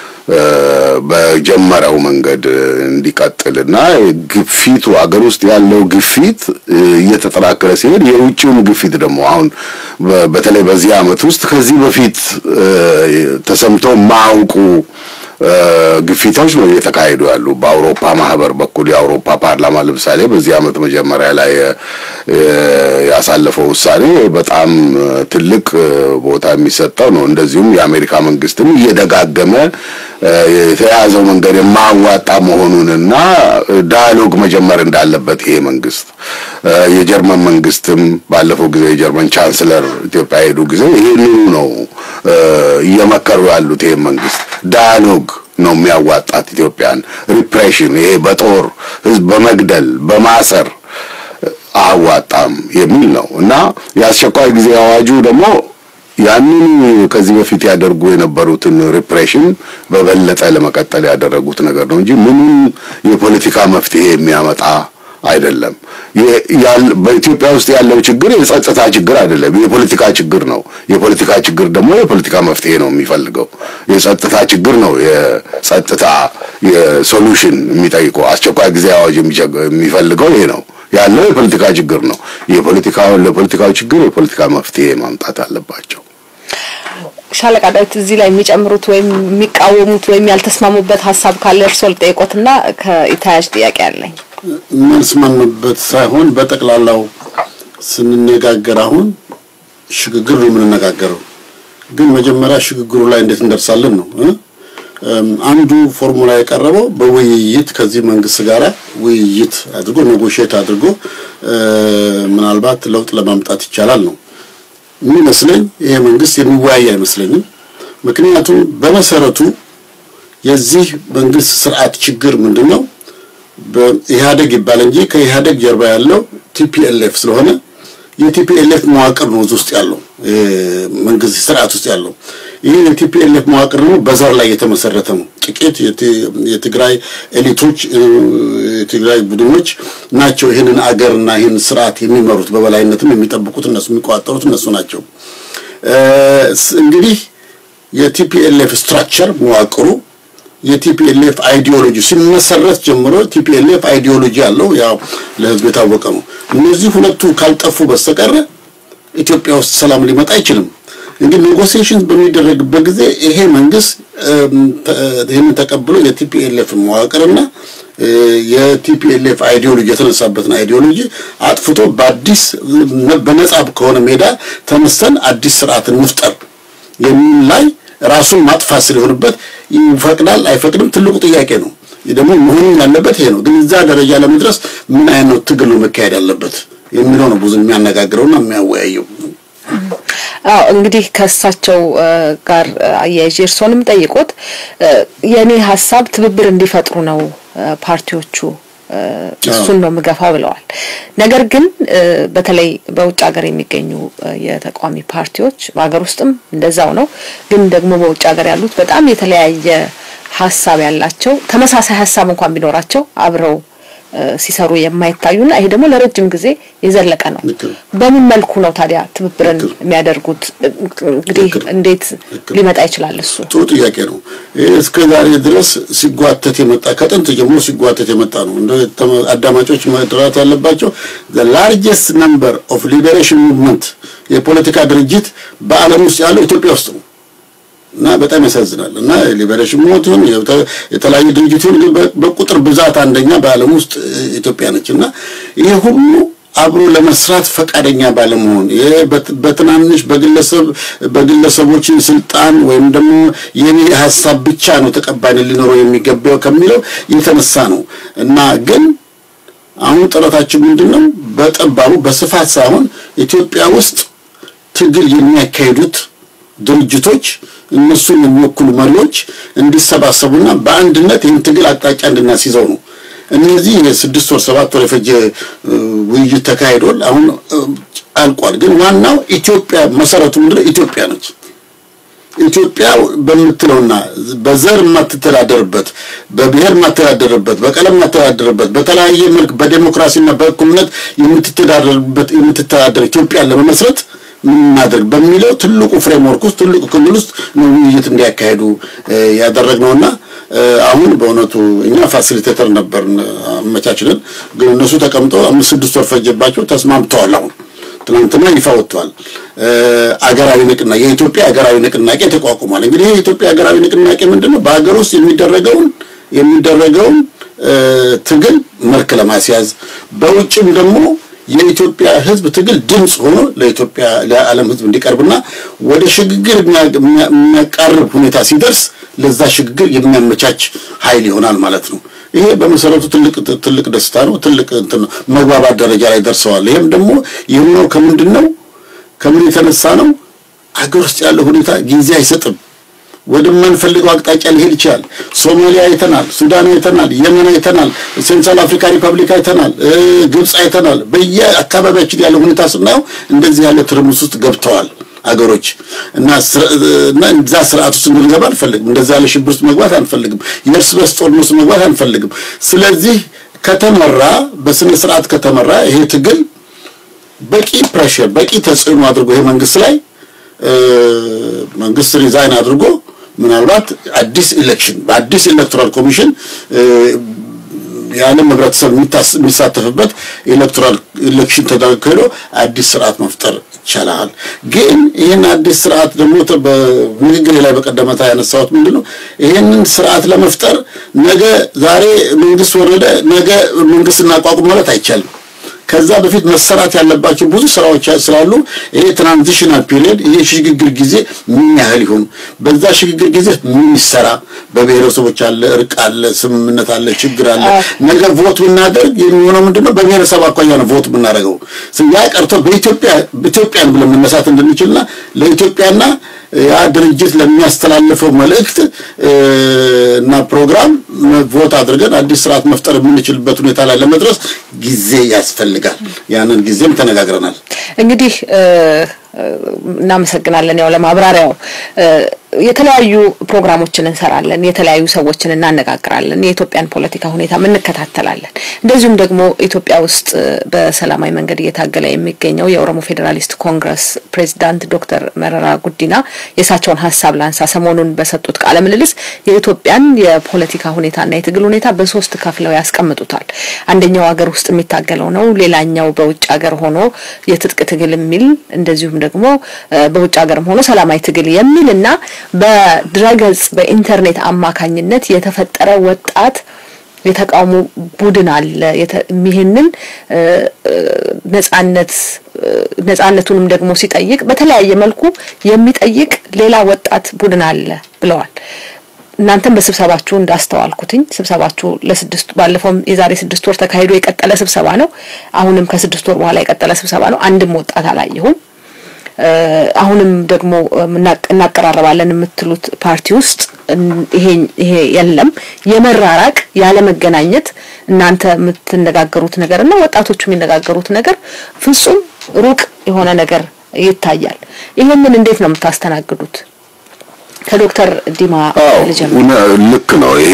በጀመረው መንገድ እንዲቀጥልና ግፊቱ አገር ውስጥ ያለው ግፊት እየተጠናከረ ሲሄድ የውጭውን ግፊት ደግሞ አሁን በተለይ በዚህ አመት ውስጥ ከዚህ በፊት ተሰምቶ ማውቁ ግፊቶች ነው እየተካሄዱ ያሉ። በአውሮፓ ማህበር በኩል የአውሮፓ ፓርላማ ለምሳሌ በዚህ አመት መጀመሪያ ላይ ያሳለፈው ውሳኔ በጣም ትልቅ ቦታ የሚሰጠው ነው። እንደዚሁም የአሜሪካ መንግስትም እየደጋገመ የተያዘው መንገድ የማዋጣ መሆኑንና ዳያሎግ መጀመር እንዳለበት ይሄ መንግስት የጀርመን መንግስትም ባለፈው ጊዜ የጀርመን ቻንስለር ኢትዮጵያ ሄዱ ጊዜ ይህንኑ ነው እየመከሩ ያሉት። ይሄ መንግስት ዳያሎግ ነው የሚያዋጣት ኢትዮጵያን። ሪፕሬሽን ይሄ በጦር ህዝብ በመግደል በማሰር አዋጣም የሚል ነው እና የአስቸኳይ ጊዜ አዋጁ ደግሞ ያንን ከዚህ በፊት ያደርጉ የነበሩትን ሪፕሬሽን በበለጠ ለመቀጠል ያደረጉት ነገር ነው እንጂ ምንም የፖለቲካ መፍትሄ የሚያመጣ አይደለም። በኢትዮጵያ ውስጥ ያለው ችግር የጸጥታ ችግር አይደለም፣ የፖለቲካ ችግር ነው። የፖለቲካ ችግር ደግሞ የፖለቲካ መፍትሄ ነው የሚፈልገው። የጸጥታ ችግር ነው የጸጥታ የሶሉሽን የሚጠይቀው። አስቸኳይ ጊዜ አዋጅ የሚፈልገው ይሄ ነው ያለው የፖለቲካ ችግር ነው። የፖለቲካው ለፖለቲካው ችግር የፖለቲካ መፍትሄ ማምጣት አለባቸው። ሻለቃ ዳዊት እዚህ ላይ የሚጨምሩት ወይም የሚቃወሙት ወይም ያልተስማሙበት ሀሳብ ካለ እርስዎ ልጠይቆትና ከተያያዥ ጥያቄ አለኝ። የማንስማማበት ሳይሆን በጠቅላላው ስንነጋገር አሁን ሽግግር ነው የምንነጋገረው። ግን መጀመሪያ ሽግግሩ ላይ እንዴት እንደርሳለን ነው። አንዱ ፎርሙላ የቀረበው በውይይት ከዚህ መንግስት ጋር ውይይት አድርጎ ኔጎሽየት አድርጎ ምናልባት ለውጥ ለማምጣት ይቻላል ነው የሚመስለኝ። ይሄ መንግስት የሚወያይ አይመስለኝም። ምክንያቱም በመሰረቱ የዚህ መንግስት ስርዓት ችግር ምንድን ነው? በኢህአደግ ይባል እንጂ ከኢህአደግ ጀርባ ያለው ቲፒኤልኤፍ ስለሆነ የቲፒኤልኤፍ መዋቅር ነው እዚህ ውስጥ ያለው መንግስት ስርዓት ውስጥ ያለው። ይህ የቲፒኤልኤፍ መዋቅር ደግሞ በዘር ላይ የተመሰረተ ነው። ጥቂት የትግራይ ኤሊቶች፣ የትግራይ ቡድኖች ናቸው ይህንን አገርና ይህን ስርዓት የሚመሩት በበላይነትም የሚጠብቁት እነሱ የሚቆጣጠሩት እነሱ ናቸው። እንግዲህ የቲፒኤልኤፍ ስትራክቸር መዋቅሩ የቲፒኤልኤፍ አይዲዮሎጂ ሲመሰረት ጀምሮ ቲፒኤልኤፍ አይዲዮሎጂ ያለው ያው ለህዝብ የታወቀ ነው። እነዚህ ሁለቱ ካልጠፉ በስተቀር ኢትዮጵያ ውስጥ ሰላም ሊመጣ አይችልም። እንግዲህ ኔጎሲዬሽን በሚደረግበት ጊዜ ይሄ መንግስት ይህንን ተቀብሎ የቲፒኤልኤፍ መዋቅርና የቲፒኤልኤፍ አይዲዮሎጂ የተነሳበትን አይዲዮሎጂ አጥፍቶ በአዲስ በነጻ ከሆነ ሜዳ ተነስተን አዲስ ስርዓትን እንፍጠር የሚል ላይ ራሱን ማጥፋት ስለሆነበት ይፈቅዳል አይፈቅድም ትልቁ ጥያቄ ነው። ደግሞ መሆኑን ያለበት ይሄ ነው። ግን እዛ ደረጃ ለመድረስ ምን አይነት ትግል ነው መካሄድ ያለበት የሚለው ነው ብዙ የሚያነጋግረውና የሚያወያየው። አዎ እንግዲህ ከእሳቸው ጋር አያይዤ እርስዎንም ጠይቆት የእኔ ሀሳብ ትብብር እንዲፈጥሩ ነው ፓርቲዎቹ እሱን ነው የምገፋው ብለዋል። ነገር ግን በተለይ በውጭ ሀገር የሚገኙ የተቃዋሚ ፓርቲዎች በሀገር ውስጥም እንደዛው ነው። ግን ደግሞ በውጭ ሀገር ያሉት በጣም የተለያየ ሀሳብ ያላቸው ተመሳሳይ ሀሳብ እንኳን ቢኖራቸው አብረው ሲሰሩ የማይታዩና ይሄ ደግሞ ለረጅም ጊዜ የዘለቀ ነው። በምን መልኩ ነው ታዲያ ትብብርን የሚያደርጉት? እንግዲህ እንዴት ሊመጣ ይችላል? እሱ ጥሩ ጥያቄ ነው። እስከ ዛሬ ድረስ ሲጓተት የመጣ ከጥንት ጀምሮ ሲጓተት የመጣ ነው። እንደ አዳማጮች መድራት ያለባቸው the largest number of liberation movement የፖለቲካ ድርጅት በዓለም ውስጥ ያለው ኢትዮጵያ ውስጥ ነው። እና በጣም ያሳዝናል። እና ሊበሬሽን ሞት ይሁን የተለያዩ ድርጅት ይሁን በቁጥር ብዛት አንደኛ በዓለም ውስጥ ኢትዮጵያ ነች። እና ይሄ ሁሉ አብሮ ለመስራት ፈቃደኛ ባለመሆን ይሄ በትናንሽ በግለሰብ በግለሰቦች ስልጣን ወይም ደግሞ የኔ ሀሳብ ብቻ ነው ተቀባይነት ሊኖረው የሚገባው ከሚለው የተነሳ ነው እና ግን አሁን ጥረታችን ምንድን ነው? በጠባቡ በስፋት ሳይሆን ኢትዮጵያ ውስጥ ትግል የሚያካሂዱት ድርጅቶች እነሱን የሚወክሉ መሪዎች እንዲሰባሰቡና በአንድነት ይህን ትግል አቅጣጫ እንድናስይዘው ነው። እነዚህ የስድስት ወር ሰባት ወር የፈጀ ውይይት ተካሂዷል። አሁን አልቋል። ግን ዋናው ኢትዮጵያ መሰረቱ ምንድነው? ኢትዮጵያ ነች። ኢትዮጵያ በምትለውና በዘር የማትተዳደርበት በብሔር የማትተዳደርበት በቀለም የማትተዳደርበት በተለያየ መልክ በዴሞክራሲና በእኩልነት የምትተዳደርበት የምትተዳደር ኢትዮጵያን ለመመስረት ምን እናድርግ በሚለው ትልቁ ፍሬምወርክ ውስጥ ትልቁ ክልል ውስጥ ነው ውይይት እንዲያካሄዱ ያደረግነውና አሁን በእውነቱ እኛ ፋሲሊቴተር ነበር አመቻችልን። ግን እነሱ ተቀምጠው አምስት ስድስት ወር ፈጀባቸው ተስማምተዋል። አሁን ትናንትና ይፋ ወጥቷል። አገራዊ ንቅናቄ የኢትዮጵያ አገራዊ ንቅናቄ ተቋቁሟል። እንግዲህ ይህ የኢትዮጵያ አገራዊ ንቅናቄ ምንድን ነው? በሀገር ውስጥ የሚደረገውን የሚደረገውን ትግል መልክ ለማስያዝ በውጭም ደግሞ የኢትዮጵያ ሕዝብ ትግል ድምፅ ሆኖ ለኢትዮጵያ ለዓለም ሕዝብ እንዲቀርብና ወደ ሽግግር የሚያቃርብ ሁኔታ ሲደርስ ለዛ ሽግግር የሚያመቻች ኃይል ይሆናል ማለት ነው። ይሄ በመሰረቱ ትልቅ ትልቅ ደስታ ነው። ትልቅ እንትን መግባባት ደረጃ ላይ ደርሰዋል። ይሄም ደግሞ የሆነው ከምንድን ነው? ከምን የተነሳ ነው? አገር ውስጥ ያለው ሁኔታ ጊዜ አይሰጥም። ወደማንፈልገው አቅጣጫ ሊሄድ ይችላል። ሶማሊያ አይተናል፣ ሱዳን አይተናል፣ የመን አይተናል፣ ሴንትራል አፍሪካ ሪፐብሊክ አይተናል፣ ግብፅ አይተናል። በየአካባቢያችን ያለው ሁኔታ ስናየው እንደዚህ ያለ ትርምስ ውስጥ ገብተዋል አገሮች እና እና እዛ ስርዓት ውስጥ እንድንገባ አንፈልግም። እንደዛ ያለ ሽብር ውስጥ መግባት አንፈልግም። የእርስ በርስ ጦርነት ውስጥ መግባት አንፈልግም። ስለዚህ ከተመራ በስነ ስርዓት ከተመራ ይሄ ትግል በቂ ፕሬሽር በቂ ተጽዕኖ አድርጎ ይሄ መንግስት ላይ መንግስት ሪዛይን አድርጎ ምናልባት አዲስ ኢሌክሽን በአዲስ ኤሌክቶራል ኮሚሽን የዓለም ህብረተሰብ የሚሳተፍበት ኤሌክቶራል ኢሌክሽን ተካሂዶ አዲስ ስርዓት መፍጠር ይቻላል። ግን ይህን አዲስ ስርዓት ደግሞ በንግግሬ ላይ በቀደመታ ያነሳሁት ምንድን ነው? ይህንን ስርዓት ለመፍጠር ነገ ዛሬ መንግስት ወረደ፣ ነገ መንግስት እናቋቁም ማለት አይቻልም። ከዛ በፊት መሰራት ያለባቸው ብዙ ስራዎች ስላሉ ይሄ ትራንዚሽናል ፒሪየድ ይሄ ሽግግር ጊዜ ምን ያህል ይሆን፣ በዛ ሽግግር ጊዜ ምን ይሰራ፣ በብሔረሰቦች አለ፣ እርቅ አለ፣ ስምምነት አለ፣ ችግር አለ። ነገ ቮት ብናደርግ የሚሆነው ምንድነው? በብሔረሰብ አኳያ ነው ቮት ብናደርገው። ያ ቀርቶ በኢትዮጵያ ኢትዮጵያን ብለን መነሳት እንድንችልና ለኢትዮጵያና ያ ድርጅት ለሚያስተላልፈው መልእክት እና ፕሮግራም ቮት አድርገን አዲስ ስርዓት መፍጠር የምንችልበት ሁኔታ ላይ ለመድረስ ጊዜ ያስፈልጋል። ያንን ጊዜም ተነጋግረናል። እንግዲህ እናመሰግናለን። ያው ለማብራሪያው የተለያዩ ፕሮግራሞችን እንሰራለን፣ የተለያዩ ሰዎችን እናነጋግራለን፣ የኢትዮጵያን ፖለቲካ ሁኔታ እንከታተላለን። እንደዚሁም ደግሞ ኢትዮጵያ ውስጥ በሰላማዊ መንገድ እየታገለ የሚገኘው የኦሮሞ ፌዴራሊስት ኮንግረስ ፕሬዚዳንት ዶክተር መረራ ጉዲና የእሳቸውን ሀሳብ ላንሳ። ሰሞኑን በሰጡት ቃለ ምልልስ የኢትዮጵያን የፖለቲካ ሁኔታና የትግል ሁኔታ በሶስት ከፍለው ያስቀምጡታል። አንደኛው ሀገር ውስጥ የሚታገለው ነው፣ ሌላኛው በውጭ ሀገር ሆኖ የትጥቅ ትግል የሚል እንደዚሁም ደግሞ በውጭ ሀገርም ሆኖ ሰላማዊ ትግል የሚል እና በድረገጽ በኢንተርኔት አማካኝነት የተፈጠረ ወጣት የተቃውሞ ቡድን አለ። ይህንን ነጻነት ነጻነቱንም ደግሞ ሲጠይቅ በተለያየ መልኩ የሚጠይቅ ሌላ ወጣት ቡድን አለ ብለዋል። እናንተም በስብሰባችሁ እንዳስተዋልኩትኝ ስብሰባችሁ ለስድስት ባለፈውም የዛሬ ስድስት ወር ተካሂዶ የቀጠለ ስብሰባ ነው። አሁንም ከስድስት ወር በኋላ የቀጠለ ስብሰባ ነው። አንድም ወጣት አላየሁም። አሁንም ደግሞ እናቀራረባለን የምትሉት ፓርቲ ውስጥ ይሄ የለም። የመራራቅ ያለመገናኘት እናንተ የምትነጋገሩት ነገር እና ወጣቶቹ የሚነጋገሩት ነገር ፍጹም ሩቅ የሆነ ነገር ይታያል። ይህንን እንዴት ነው የምታስተናግዱት? ከዶክተር ዲማ ልጀምር። ልክ ነው። ይሄ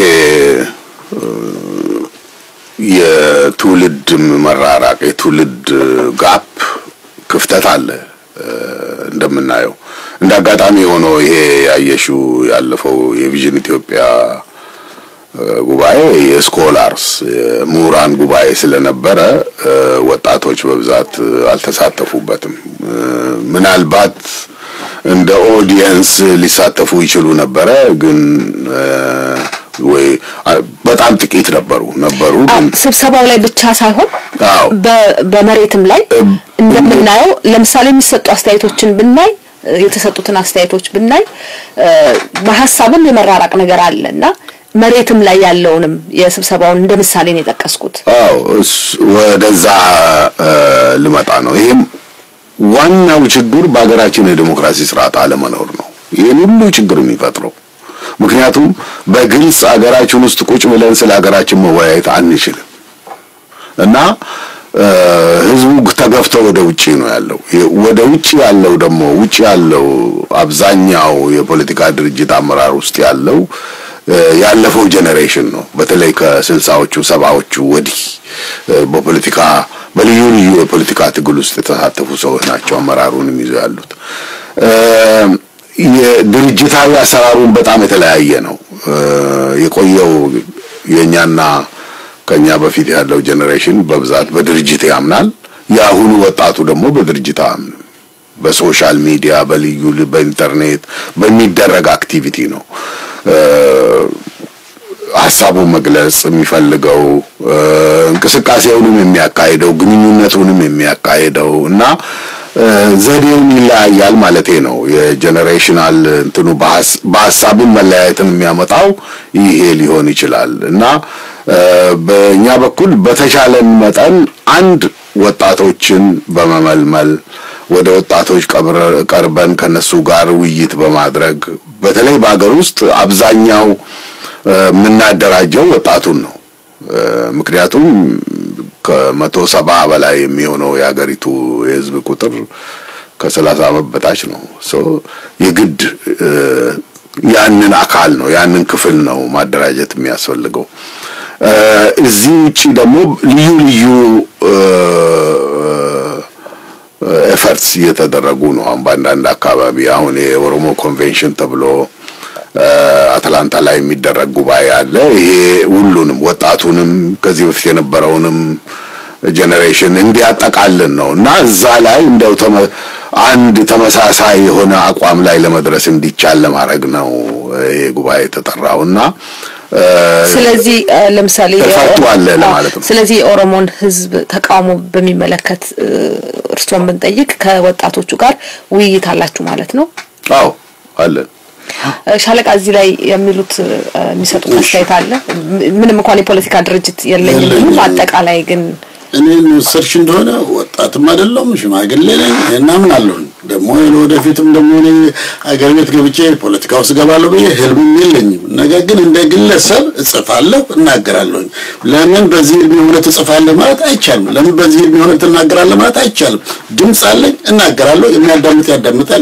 የትውልድ መራራቅ የትውልድ ጋፕ ክፍተት አለ። እንደምናየው እንደ አጋጣሚ ሆኖ ይሄ ያየሽው ያለፈው የቪዥን ኢትዮጵያ ጉባኤ የስኮላርስ ምሁራን ጉባኤ ስለነበረ ወጣቶች በብዛት አልተሳተፉበትም። ምናልባት እንደ ኦዲየንስ ሊሳተፉ ይችሉ ነበረ፣ ግን ወይ በጣም ጥቂት ነበሩ ነበሩ ግን ስብሰባው ላይ ብቻ ሳይሆን አዎ በመሬትም ላይ እንደምናየው ለምሳሌ የሚሰጡ አስተያየቶችን ብናይ የተሰጡትን አስተያየቶች ብናይ በሀሳብም የመራራቅ ነገር አለ እና መሬትም ላይ ያለውንም የስብሰባውን እንደ ምሳሌ ነው የጠቀስኩት። አዎ ወደዛ ልመጣ ነው። ይሄም ዋናው ችግር በሀገራችን የዲሞክራሲ ስርዓት አለመኖር ነው። ይህን ሁሉ ችግር የሚፈጥረው ምክንያቱም በግልጽ ሀገራችን ውስጥ ቁጭ ብለን ስለ ሀገራችን መወያየት አንችልም እና ህዝቡ ተገፍቶ ወደ ውጪ ነው ያለው። ወደ ውጪ ያለው ደግሞ ውጪ ያለው አብዛኛው የፖለቲካ ድርጅት አመራር ውስጥ ያለው ያለፈው ጄኔሬሽን ነው። በተለይ ከስልሳዎቹ ሰባዎቹ ወዲህ በፖለቲካ በልዩ ልዩ የፖለቲካ ትግል ውስጥ የተሳተፉ ሰዎች ናቸው አመራሩንም ይዘው ያሉት። የድርጅታዊ አሰራሩን በጣም የተለያየ ነው። የቆየው የኛና ከኛ በፊት ያለው ጄኔሬሽን በብዛት በድርጅት ያምናል። የአሁኑ ወጣቱ ደግሞ በድርጅት አያምንም። በሶሻል ሚዲያ፣ በልዩ በኢንተርኔት በሚደረግ አክቲቪቲ ነው ሀሳቡን መግለጽ የሚፈልገው እንቅስቃሴውንም የሚያካሂደው ግንኙነቱንም የሚያካሂደው እና ዘዴውን ይለያያል ማለቴ ነው። የጀኔሬሽናል እንትኑ በሀሳብን መለያየትን የሚያመጣው ይሄ ሊሆን ይችላል እና በእኛ በኩል በተቻለን መጠን አንድ ወጣቶችን በመመልመል ወደ ወጣቶች ቀርበን ከነሱ ጋር ውይይት በማድረግ በተለይ በሀገር ውስጥ አብዛኛው የምናደራጀው ወጣቱን ነው። ምክንያቱም ከመቶ ሰባ በላይ የሚሆነው የሀገሪቱ የህዝብ ቁጥር ከሰላሳ ዓመት በታች ነው። ሶ የግድ ያንን አካል ነው ያንን ክፍል ነው ማደራጀት የሚያስፈልገው። እዚህ ውጪ ደግሞ ልዩ ልዩ ኤፈርትስ እየተደረጉ ነው። አሁን በአንዳንድ አካባቢ አሁን የኦሮሞ ኮንቬንሽን ተብሎ አትላንታ ላይ የሚደረግ ጉባኤ አለ። ይሄ ሁሉንም ወጣቱንም ከዚህ በፊት የነበረውንም ጄኔሬሽን እንዲያጠቃልን ነው እና እዛ ላይ እንደው አንድ ተመሳሳይ የሆነ አቋም ላይ ለመድረስ እንዲቻል ለማድረግ ነው ይሄ ጉባኤ የተጠራው እና ስለዚህ ለምሳሌ ተፈቱ አለ ለማለት ነው። ስለዚህ የኦሮሞን ሕዝብ ተቃውሞ በሚመለከት እርስዎን ብንጠይቅ ከወጣቶቹ ጋር ውይይት አላችሁ ማለት ነው? አዎ አለን። ሻለቃ እዚህ ላይ የሚሉት የሚሰጡት አስተያየት አለ? ምንም እንኳን የፖለቲካ ድርጅት የለኝም ቢሉም አጠቃላይ ግን እኔን ወሰድሽ እንደሆነ ወጣትም አይደለሁም ሽማግሌ ነኝ እና ምን አለሁኝ ደግሞ ወደፊትም ደግሞ እኔ አገር ቤት ገብቼ ፖለቲካ ውስጥ ገባለሁ ብዬ ህልምም የለኝም። ነገር ግን እንደ ግለሰብ እጽፋለሁ፣ እናገራለሁኝ። ለምን በዚህ እድሜ ሆነ ትጽፋለህ ማለት አይቻልም። ለምን በዚህ እድሜ ሆነ ትናገራለህ ማለት አይቻልም። ድምፅ አለኝ፣ እናገራለሁ። የሚያዳምጥ ያዳምጣል፣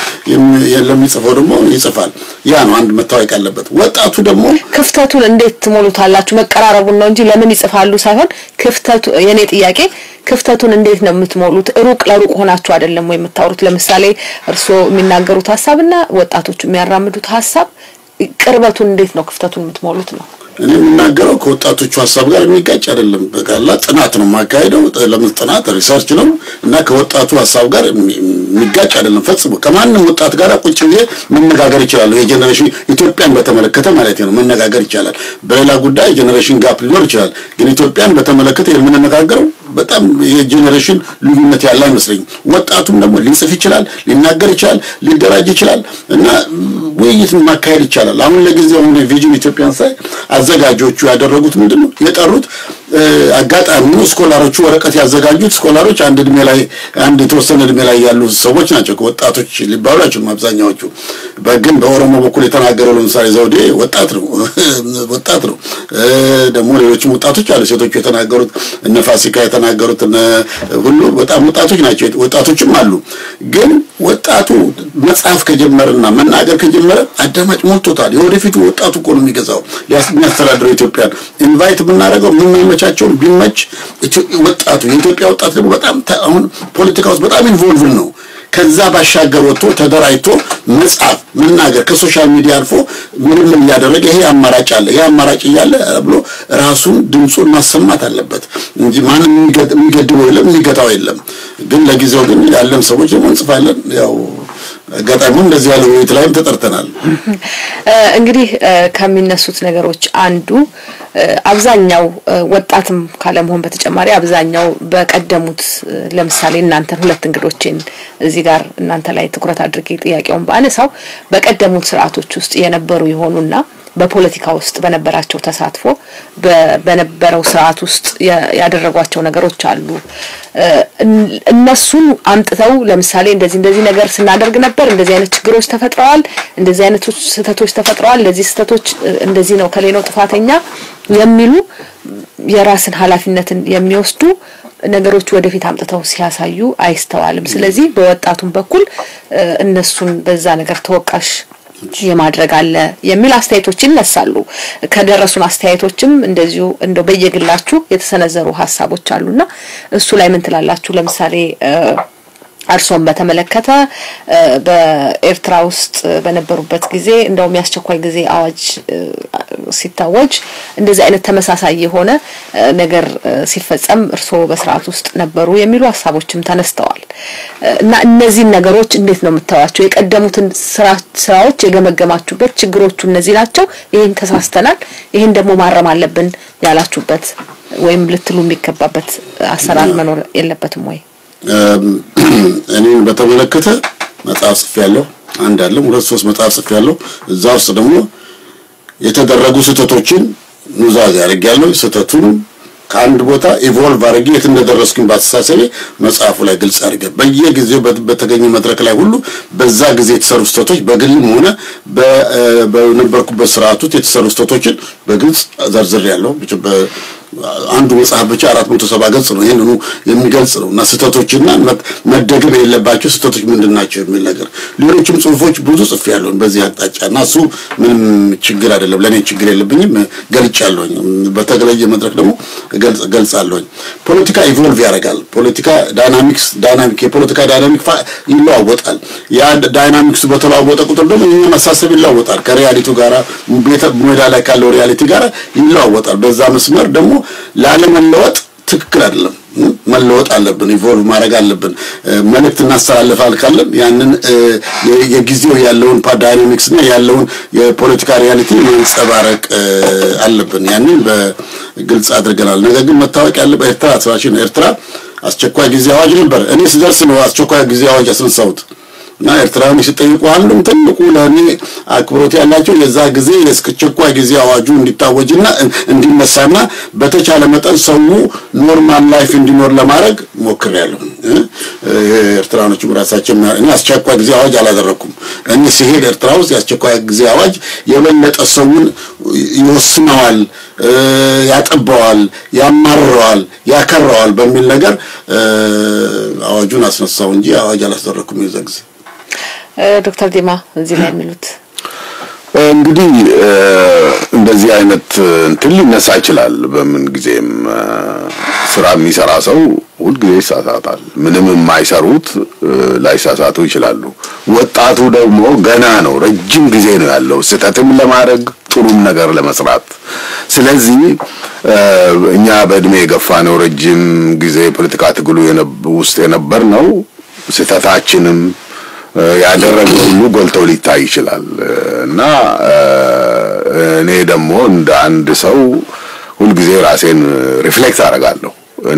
ለሚጽፈው ደግሞ ይጽፋል። ያ ነው አንድ መታወቅ ያለበት። ወጣቱ ደግሞ ክፍተቱን እንዴት ትሞሉታላችሁ? መቀራረቡን ነው እንጂ ለምን ይጽፋሉ ሳይሆን ክፍተቱ የኔ ጥያቄ ክፍተቱን እንዴት ነው የምትሞሉት? ሩቅ ለሩቅ ሆናችሁ አይደለም ወይ የምታወሩት? ለምሳሌ እርስዎ የሚናገሩት ሀሳብና ወጣቶቹ የሚያራምዱት ሀሳብ ቅርበቱን እንዴት ነው ክፍተቱን የምትሞሉት ነው? እኔ የምናገረው ከወጣቶቹ ሀሳብ ጋር የሚጋጭ አይደለም። በቃላ ጥናት ነው የማካሄደው። ለምን ጥናት ሪሰርች ነው እና ከወጣቱ ሀሳብ ጋር የሚጋጭ አይደለም ፈጽሞ። ከማንም ወጣት ጋር ቁጭ ብዬ መነጋገር ይችላለሁ። የጀኔሬሽን ኢትዮጵያን በተመለከተ ማለት ነው መነጋገር ይቻላል። በሌላ ጉዳይ ጀኔሬሽን ጋፕ ሊኖር ይችላል። ግን ኢትዮጵያን በተመለከተ የምንነጋገረው በጣም የጀኔሬሽን ልዩነት ያለ አይመስለኝም። ወጣቱም ደግሞ ሊጽፍ ይችላል፣ ሊናገር ይችላል፣ ሊደራጅ ይችላል እና ውይይት ማካሄድ ይቻላል። አሁን ለጊዜው አሁን ቪዥን ኢትዮጵያን ሳይ አዘጋጆቹ ያደረጉት ምንድን ነው የጠሩት አጋጣሚ ስኮላሮቹ ወረቀት ያዘጋጁት ስኮላሮች አንድ እድሜ ላይ አንድ የተወሰነ እድሜ ላይ ያሉ ሰዎች ናቸው። ወጣቶች ሊባሉ አይችሉም አብዛኛዎቹ። ግን በኦሮሞ በኩል የተናገረው ለምሳሌ ዘውዴ ወጣት ነው ወጣት ነው። ደግሞ ሌሎችም ወጣቶች አሉ። ሴቶቹ የተናገሩት እነ ፋሲካ የተናገሩት እነ ሁሉ በጣም ወጣቶች ናቸው። ወጣቶችም አሉ። ግን ወጣቱ መጽሐፍ ከጀመረና መናገር ከጀመረ አዳማጭ ሞልቶታል። የወደፊቱ ወጣቱ እኮ ነው የሚገዛው የሚያስተዳድረው ኢትዮጵያን ኢንቫይት የምናደርገው የምናመቻቸውን ቢመች ወጣቱ የኢትዮጵያ ወጣት ደግሞ በጣም አሁን ፖለቲካ ውስጥ በጣም ኢንቮልቭ ነው። ከዛ ባሻገር ወጥቶ ተደራጅቶ መጻፍ፣ መናገር ከሶሻል ሚዲያ አልፎ ምንም እያደረገ ይሄ አማራጭ አለ፣ ይሄ አማራጭ እያለ ብሎ ራሱን ድምፁን ማሰማት አለበት እንጂ ማንም የሚገድበው የለም፣ የሚገታው የለም። ግን ለጊዜው ግን ያለን ሰዎች ደግሞ እንጽፋለን ያው አጋጣሚም እንደዚህ ያለ ውይይት ላይም ተጠርተናል። እንግዲህ ከሚነሱት ነገሮች አንዱ አብዛኛው ወጣትም ካለመሆን በተጨማሪ አብዛኛው በቀደሙት ለምሳሌ እናንተን ሁለት እንግዶችን እዚህ ጋር እናንተ ላይ ትኩረት አድርጌ ጥያቄውን ባነሳው በቀደሙት ስርዓቶች ውስጥ የነበሩ የሆኑና በፖለቲካ ውስጥ በነበራቸው ተሳትፎ በነበረው ስርዓት ውስጥ ያደረጓቸው ነገሮች አሉ። እነሱን አምጥተው ለምሳሌ እንደዚህ እንደዚህ ነገር ስናደርግ ነበር፣ እንደዚህ አይነት ችግሮች ተፈጥረዋል፣ እንደዚህ አይነት ስህተቶች ተፈጥረዋል፣ ለዚህ ስህተቶች እንደዚህ ነው ከሌ ነው ጥፋተኛ የሚሉ የራስን ኃላፊነትን የሚወስዱ ነገሮች ወደፊት አምጥተው ሲያሳዩ አይስተዋልም። ስለዚህ በወጣቱም በኩል እነሱን በዛ ነገር ተወቃሽ የማድረግ አለ የሚል አስተያየቶች ይነሳሉ። ከደረሱን አስተያየቶችም እንደዚሁ እንደው በየግላችሁ የተሰነዘሩ ሀሳቦች አሉና እሱ ላይ ምን ትላላችሁ? ለምሳሌ እርሶን በተመለከተ በኤርትራ ውስጥ በነበሩበት ጊዜ እንደውም የአስቸኳይ ጊዜ አዋጅ ሲታወጅ እንደዚህ አይነት ተመሳሳይ የሆነ ነገር ሲፈጸም እርስዎ በስርዓት ውስጥ ነበሩ የሚሉ ሀሳቦችም ተነስተዋል እና እነዚህን ነገሮች እንዴት ነው የምታዩቸው? የቀደሙትን ስራዎች የገመገማችሁበት ችግሮቹ እነዚህ ናቸው፣ ይህን ተሳስተናል፣ ይህን ደግሞ ማረም አለብን ያላችሁበት ወይም ልትሉ የሚገባበት አሰራር መኖር የለበትም ወይ? እኔን በተመለከተ መጽሐፍ ጽፌያለሁ። አንድ አለም ሁለት ሶስት መጽሐፍ ጽፌያለሁ። እዛ ውስጥ ደግሞ የተደረጉ ስህተቶችን ኑዛዜ አድርጌያለሁ። ስህተቱን ከአንድ ቦታ ኢቮልቭ አድርጌ የት እንደደረስኩኝ በአስተሳሰቤ መጽሐፉ ላይ ግልጽ አድርጌ በየጊዜው በተገኘ መድረክ ላይ ሁሉ በዛ ጊዜ የተሰሩ ስህተቶች በግልም ሆነ በነበርኩበት ስርዓት ውስጥ የተሰሩ ስህተቶችን በግልጽ ዘርዝሬያለሁ። አንዱ መጽሐፍ ብቻ አራት መቶ ሰባ ገጽ ነው። ይህንኑ የሚገልጽ ነው እና ስህተቶችና መደገም የሌለባቸው ስህተቶች ምንድን ናቸው የሚል ነገር ሌሎችም ጽሁፎች ብዙ ጽፌያለሁ በዚህ አቅጣጫ እና እሱ ምንም ችግር አይደለም፣ ለእኔ ችግር የለብኝም። ገልጫለሁኝ። በተለየ መድረክ ደግሞ ገልጻለሁኝ። ፖለቲካ ኢቮልቭ ያደርጋል። ፖለቲካ ዳይናሚክስ ዳይናሚክ የፖለቲካ ዳይናሚክ ይለዋወጣል። ያ ዳይናሚክሱ በተለዋወጠ ቁጥር ደግሞ የኛ መሳሰብ ይለዋወጣል። ከሪያሊቱ ጋራ ሜዳ ላይ ካለው ሪያሊቲ ጋራ ይለዋወጣል። በዛ መስመር ደግሞ ላለመለወጥ ትክክል አይደለም። መለወጥ አለብን፣ ኢቮልቭ ማድረግ አለብን። መልእክት እናስተላልፋል ካለን ያንን የጊዜው ያለውን ዳይናሚክስ እና ያለውን የፖለቲካ ሪያሊቲ ማንጸባረቅ አለብን። ያንን በግልጽ አድርገናል። ነገር ግን መታወቅ ያለበት ኤርትራ ስራችን ኤርትራ አስቸኳይ ጊዜ አዋጅ ነበር። እኔ ስደርስ ነው አስቸኳይ ጊዜ አዋጅ ያስነሳሁት። እና ኤርትራውያን ሲጠይቁ አንዱም ትልቁ ለእኔ አክብሮት ያላቸው የዛ ጊዜ የአስቸኳይ ጊዜ አዋጁ እንዲታወጅና እንዲነሳና በተቻለ መጠን ሰው ኖርማል ላይፍ እንዲኖር ለማድረግ ሞክሬያለሁ። ኤርትራኖችም ራሳቸው እኔ አስቸኳይ ጊዜ አዋጅ አላደረኩም። እኔ ሲሄድ ኤርትራ ውስጥ የአስቸኳይ ጊዜ አዋጅ የበለጠ ሰውን ይወስነዋል፣ ያጠበዋል፣ ያማርረዋል፣ ያከረዋል በሚል ነገር አዋጁን አስነሳው እንጂ አዋጅ አላስደረኩም የዛ ጊዜ። ዶክተር ዲማ እዚህ ላይ የሚሉት እንግዲህ እንደዚህ አይነት እንትን ሊነሳ ይችላል። በምን ጊዜም ስራ የሚሰራ ሰው ሁልጊዜ ይሳሳታል። ምንም የማይሰሩት ላይሳሳቱ ይችላሉ። ወጣቱ ደግሞ ገና ነው፣ ረጅም ጊዜ ነው ያለው ስህተትም ለማድረግ ጥሩም ነገር ለመስራት። ስለዚህ እኛ በእድሜ የገፋ ነው ረጅም ጊዜ ፖለቲካ ትግሉ ውስጥ የነበር ነው ስህተታችንም ያደረገው ሁሉ ጎልቶ ሊታይ ይችላል እና እኔ ደግሞ እንደ አንድ ሰው ሁልጊዜ ራሴን ሪፍሌክት አደርጋለሁ። እኔ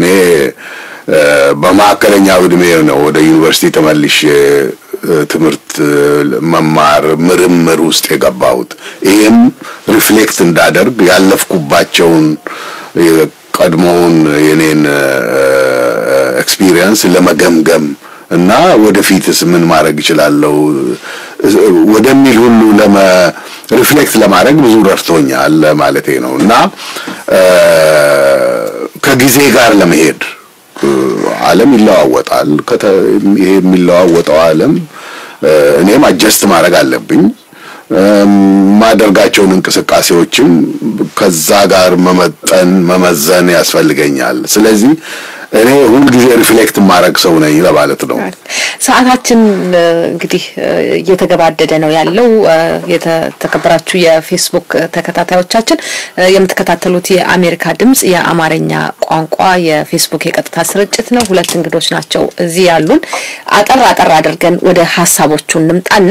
በማዕከለኛው እድሜ ነው ወደ ዩኒቨርሲቲ ተመልሼ ትምህርት መማር ምርምር ውስጥ የገባሁት። ይህም ሪፍሌክት እንዳደርግ ያለፍኩባቸውን ቀድሞውን የኔን ኤክስፒሪየንስ ለመገምገም እና ወደፊትስ ምን ማድረግ እችላለሁ ወደሚል ሁሉ ለመ ሪፍሌክት ለማድረግ ብዙ ረድቶኛል ማለቴ ነው እና ከጊዜ ጋር ለመሄድ ዓለም ይለዋወጣል። ይሄ የሚለዋወጠው ዓለም እኔም አጀስት ማድረግ አለብኝ። ማደርጋቸውን እንቅስቃሴዎችም ከዛ ጋር መመጠን መመዘን ያስፈልገኛል። ስለዚህ እኔ ሁልጊዜ ሪፍሌክት ማድረግ ሰው ነኝ ለማለት ነው። ሰዓታችን እንግዲህ እየተገባደደ ነው ያለው። የተከበራችሁ የፌስቡክ ተከታታዮቻችን የምትከታተሉት የአሜሪካ ድምጽ የአማርኛ ቋንቋ የፌስቡክ የቀጥታ ስርጭት ነው። ሁለት እንግዶች ናቸው እዚህ ያሉን። አጠር አጠር አድርገን ወደ ሀሳቦቹ እንምጣና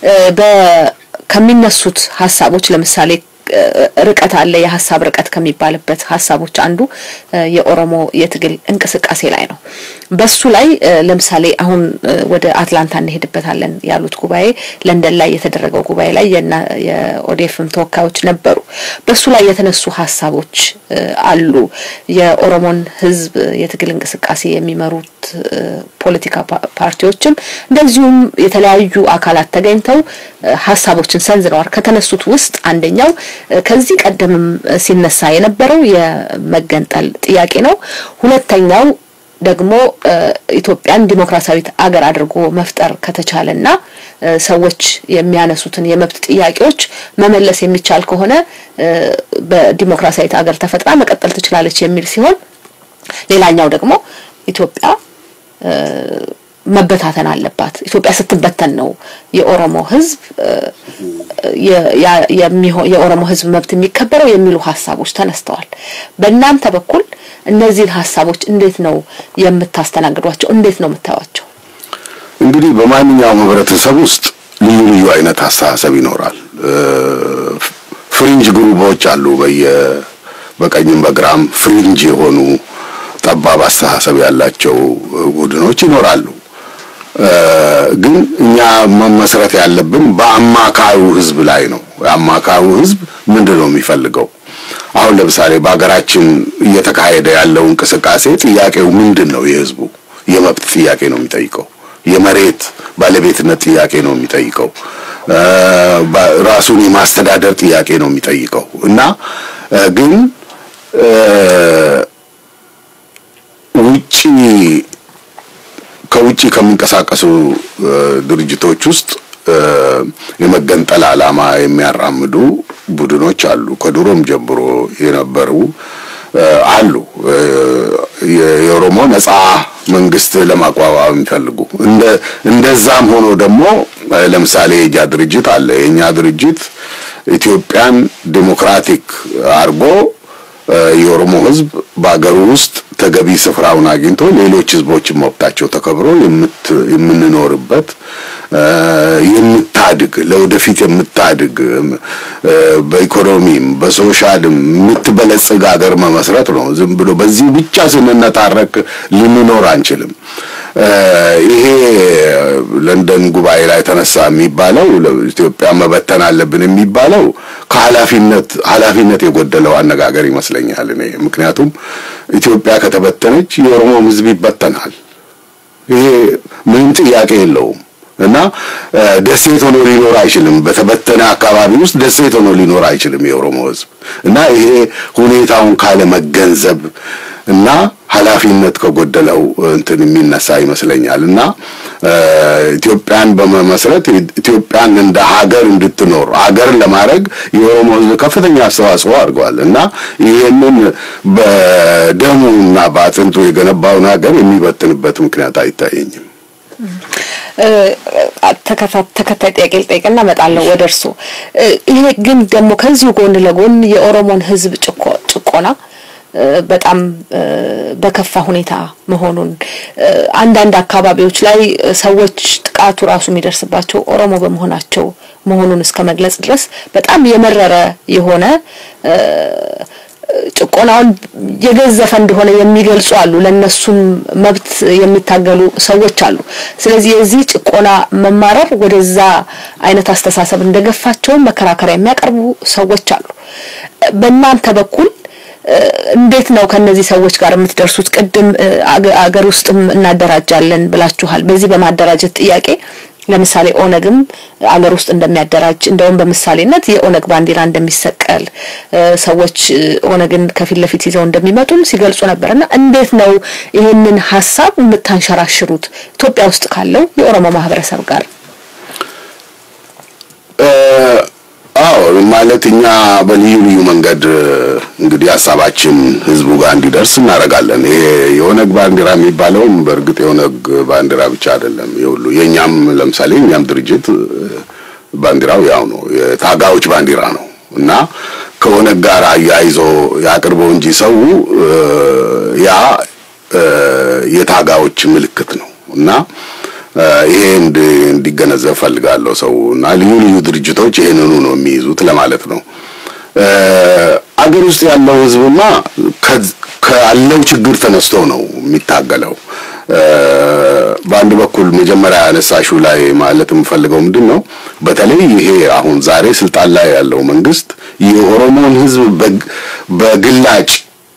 ከሚነሱት ሀሳቦች ለምሳሌ ርቀት አለ። የሀሳብ ርቀት ከሚባልበት ሀሳቦች አንዱ የኦሮሞ የትግል እንቅስቃሴ ላይ ነው። በሱ ላይ ለምሳሌ አሁን ወደ አትላንታ እንሄድበታለን ያሉት ጉባኤ ለንደን ላይ የተደረገው ጉባኤ ላይ የኦዴፍም ተወካዮች ነበሩ። በሱ ላይ የተነሱ ሀሳቦች አሉ። የኦሮሞን ሕዝብ የትግል እንቅስቃሴ የሚመሩት ፖለቲካ ፓርቲዎችም እንደዚሁም የተለያዩ አካላት ተገኝተው ሀሳቦችን ሰንዝረዋል። ከተነሱት ውስጥ አንደኛው ከዚህ ቀደምም ሲነሳ የነበረው የመገንጠል ጥያቄ ነው። ሁለተኛው ደግሞ ኢትዮጵያን ዲሞክራሲያዊት አገር አድርጎ መፍጠር ከተቻለና ሰዎች የሚያነሱትን የመብት ጥያቄዎች መመለስ የሚቻል ከሆነ በዲሞክራሲያዊት አገር ተፈጥራ መቀጠል ትችላለች የሚል ሲሆን ሌላኛው ደግሞ ኢትዮጵያ መበታተን አለባት። ኢትዮጵያ ስትበተን ነው የኦሮሞ ህዝብ የኦሮሞ ህዝብ መብት የሚከበረው የሚሉ ሀሳቦች ተነስተዋል። በእናንተ በኩል እነዚህን ሀሳቦች እንዴት ነው የምታስተናግዷቸው? እንዴት ነው የምታዩቸው? እንግዲህ በማንኛውም ህብረተሰብ ውስጥ ልዩ ልዩ አይነት አስተሳሰብ ይኖራል። ፍሪንጅ ግሩቦች አሉ። በየ በቀኝም በግራም ፍሪንጅ የሆኑ ጠባብ አስተሳሰብ ያላቸው ቡድኖች ይኖራሉ። ግን እኛ መመስረት ያለብን በአማካዩ ህዝብ ላይ ነው። የአማካዩ ህዝብ ምንድን ነው የሚፈልገው? አሁን ለምሳሌ በሀገራችን እየተካሄደ ያለው እንቅስቃሴ ጥያቄው ምንድን ነው? የህዝቡ የመብት ጥያቄ ነው የሚጠይቀው። የመሬት ባለቤትነት ጥያቄ ነው የሚጠይቀው። ራሱን የማስተዳደር ጥያቄ ነው የሚጠይቀው እና ግን ውጪ ከውጪ ከሚንቀሳቀሱ ድርጅቶች ውስጥ የመገንጠል ዓላማ የሚያራምዱ ቡድኖች አሉ። ከድሮም ጀምሮ የነበሩ አሉ። የኦሮሞ ነጻ መንግስት ለማቋቋም የሚፈልጉ እንደ እንደዛም ሆኖ ደግሞ ለምሳሌ የእኛ ድርጅት አለ። የእኛ ድርጅት ኢትዮጵያን ዴሞክራቲክ አድርጎ የኦሮሞ ህዝብ በአገሩ ውስጥ ተገቢ ስፍራውን አግኝቶ ሌሎች ህዝቦችን መብታቸው ተከብሮ የምንኖርበት የምታድግ ለወደፊት የምታድግ በኢኮኖሚም በሶሻልም የምትበለጽግ ሀገር መመስረት ነው። ዝም ብሎ በዚህ ብቻ ስንነታረክ ልንኖር አንችልም። ይሄ ለንደን ጉባኤ ላይ ተነሳ የሚባለው ኢትዮጵያ መበተን አለብን የሚባለው ከኃላፊነት ኃላፊነት የጎደለው አነጋገር ይመስለኛል እኔ ምክንያቱም ኢትዮጵያ ከተበተነች የኦሮሞም ህዝብ ይበተናል። ይሄ ምንም ጥያቄ የለውም እና ደሴት ሆኖ ሊኖር አይችልም። በተበተነ አካባቢ ውስጥ ደሴት ሆኖ ሊኖር አይችልም የኦሮሞ ህዝብ እና ይሄ ሁኔታውን ካለ መገንዘብ እና ኃላፊነት ከጎደለው እንትን የሚነሳ ይመስለኛል እና ኢትዮጵያን በመመስረት ኢትዮጵያን እንደ ሀገር እንድትኖር ሀገር ለማድረግ የኦሮሞ ህዝብ ከፍተኛ አስተዋጽኦ አድርገዋል እና ይህንን በደሙ እና በአጥንቱ የገነባውን ሀገር የሚበትንበት ምክንያት አይታየኝም። ተከታይ ጥያቄ ልጠይቅና እመጣለሁ ወደ እርስዎ። ይሄ ግን ደግሞ ከዚሁ ጎን ለጎን የኦሮሞን ህዝብ ጭቆና በጣም በከፋ ሁኔታ መሆኑን አንዳንድ አካባቢዎች ላይ ሰዎች ጥቃቱ ራሱ የሚደርስባቸው ኦሮሞ በመሆናቸው መሆኑን እስከ መግለጽ ድረስ በጣም የመረረ የሆነ ጭቆናውን የገዘፈ እንደሆነ የሚገልጹ አሉ። ለነሱም መብት የሚታገሉ ሰዎች አሉ። ስለዚህ የዚህ ጭቆና መማረር ወደዛ አይነት አስተሳሰብ እንደገፋቸውም መከራከሪያ የሚያቀርቡ ሰዎች አሉ። በእናንተ በኩል እንዴት ነው ከነዚህ ሰዎች ጋር የምትደርሱት? ቅድም አገር ውስጥም እናደራጃለን ብላችኋል። በዚህ በማደራጀት ጥያቄ ለምሳሌ ኦነግም አገር ውስጥ እንደሚያደራጅ እንደውም በምሳሌነት የኦነግ ባንዲራ እንደሚሰቀል ሰዎች ኦነግን ከፊት ለፊት ይዘው እንደሚመጡም ሲገልጹ ነበርና እንዴት ነው ይህንን ሀሳብ የምታንሸራሽሩት ኢትዮጵያ ውስጥ ካለው የኦሮሞ ማህበረሰብ ጋር? አዎ ማለት እኛ በልዩ ልዩ መንገድ እንግዲህ ሀሳባችን ህዝቡ ጋር እንዲደርስ እናደርጋለን። ይሄ የኦነግ ባንዲራ የሚባለውም በእርግጥ የኦነግ ባንዲራ ብቻ አይደለም። የሁሉ የእኛም ለምሳሌ የእኛም ድርጅት ባንዲራው ያው ነው፣ የታጋዮች ባንዲራ ነው እና ከኦነግ ጋር አያይዞ ያቅርበው እንጂ ሰው ያ የታጋዮች ምልክት ነው እና ይሄ እንዲገነዘብ ፈልጋለሁ ሰው እና ልዩ ልዩ ድርጅቶች ይሄንኑ ነው የሚይዙት ለማለት ነው። አገር ውስጥ ያለው ህዝብማ ካለው ችግር ተነስቶ ነው የሚታገለው። በአንድ በኩል መጀመሪያ ያነሳሹ ላይ ማለት የምፈልገው ምንድን ነው፣ በተለይ ይሄ አሁን ዛሬ ስልጣን ላይ ያለው መንግስት የኦሮሞን ህዝብ በግላጭ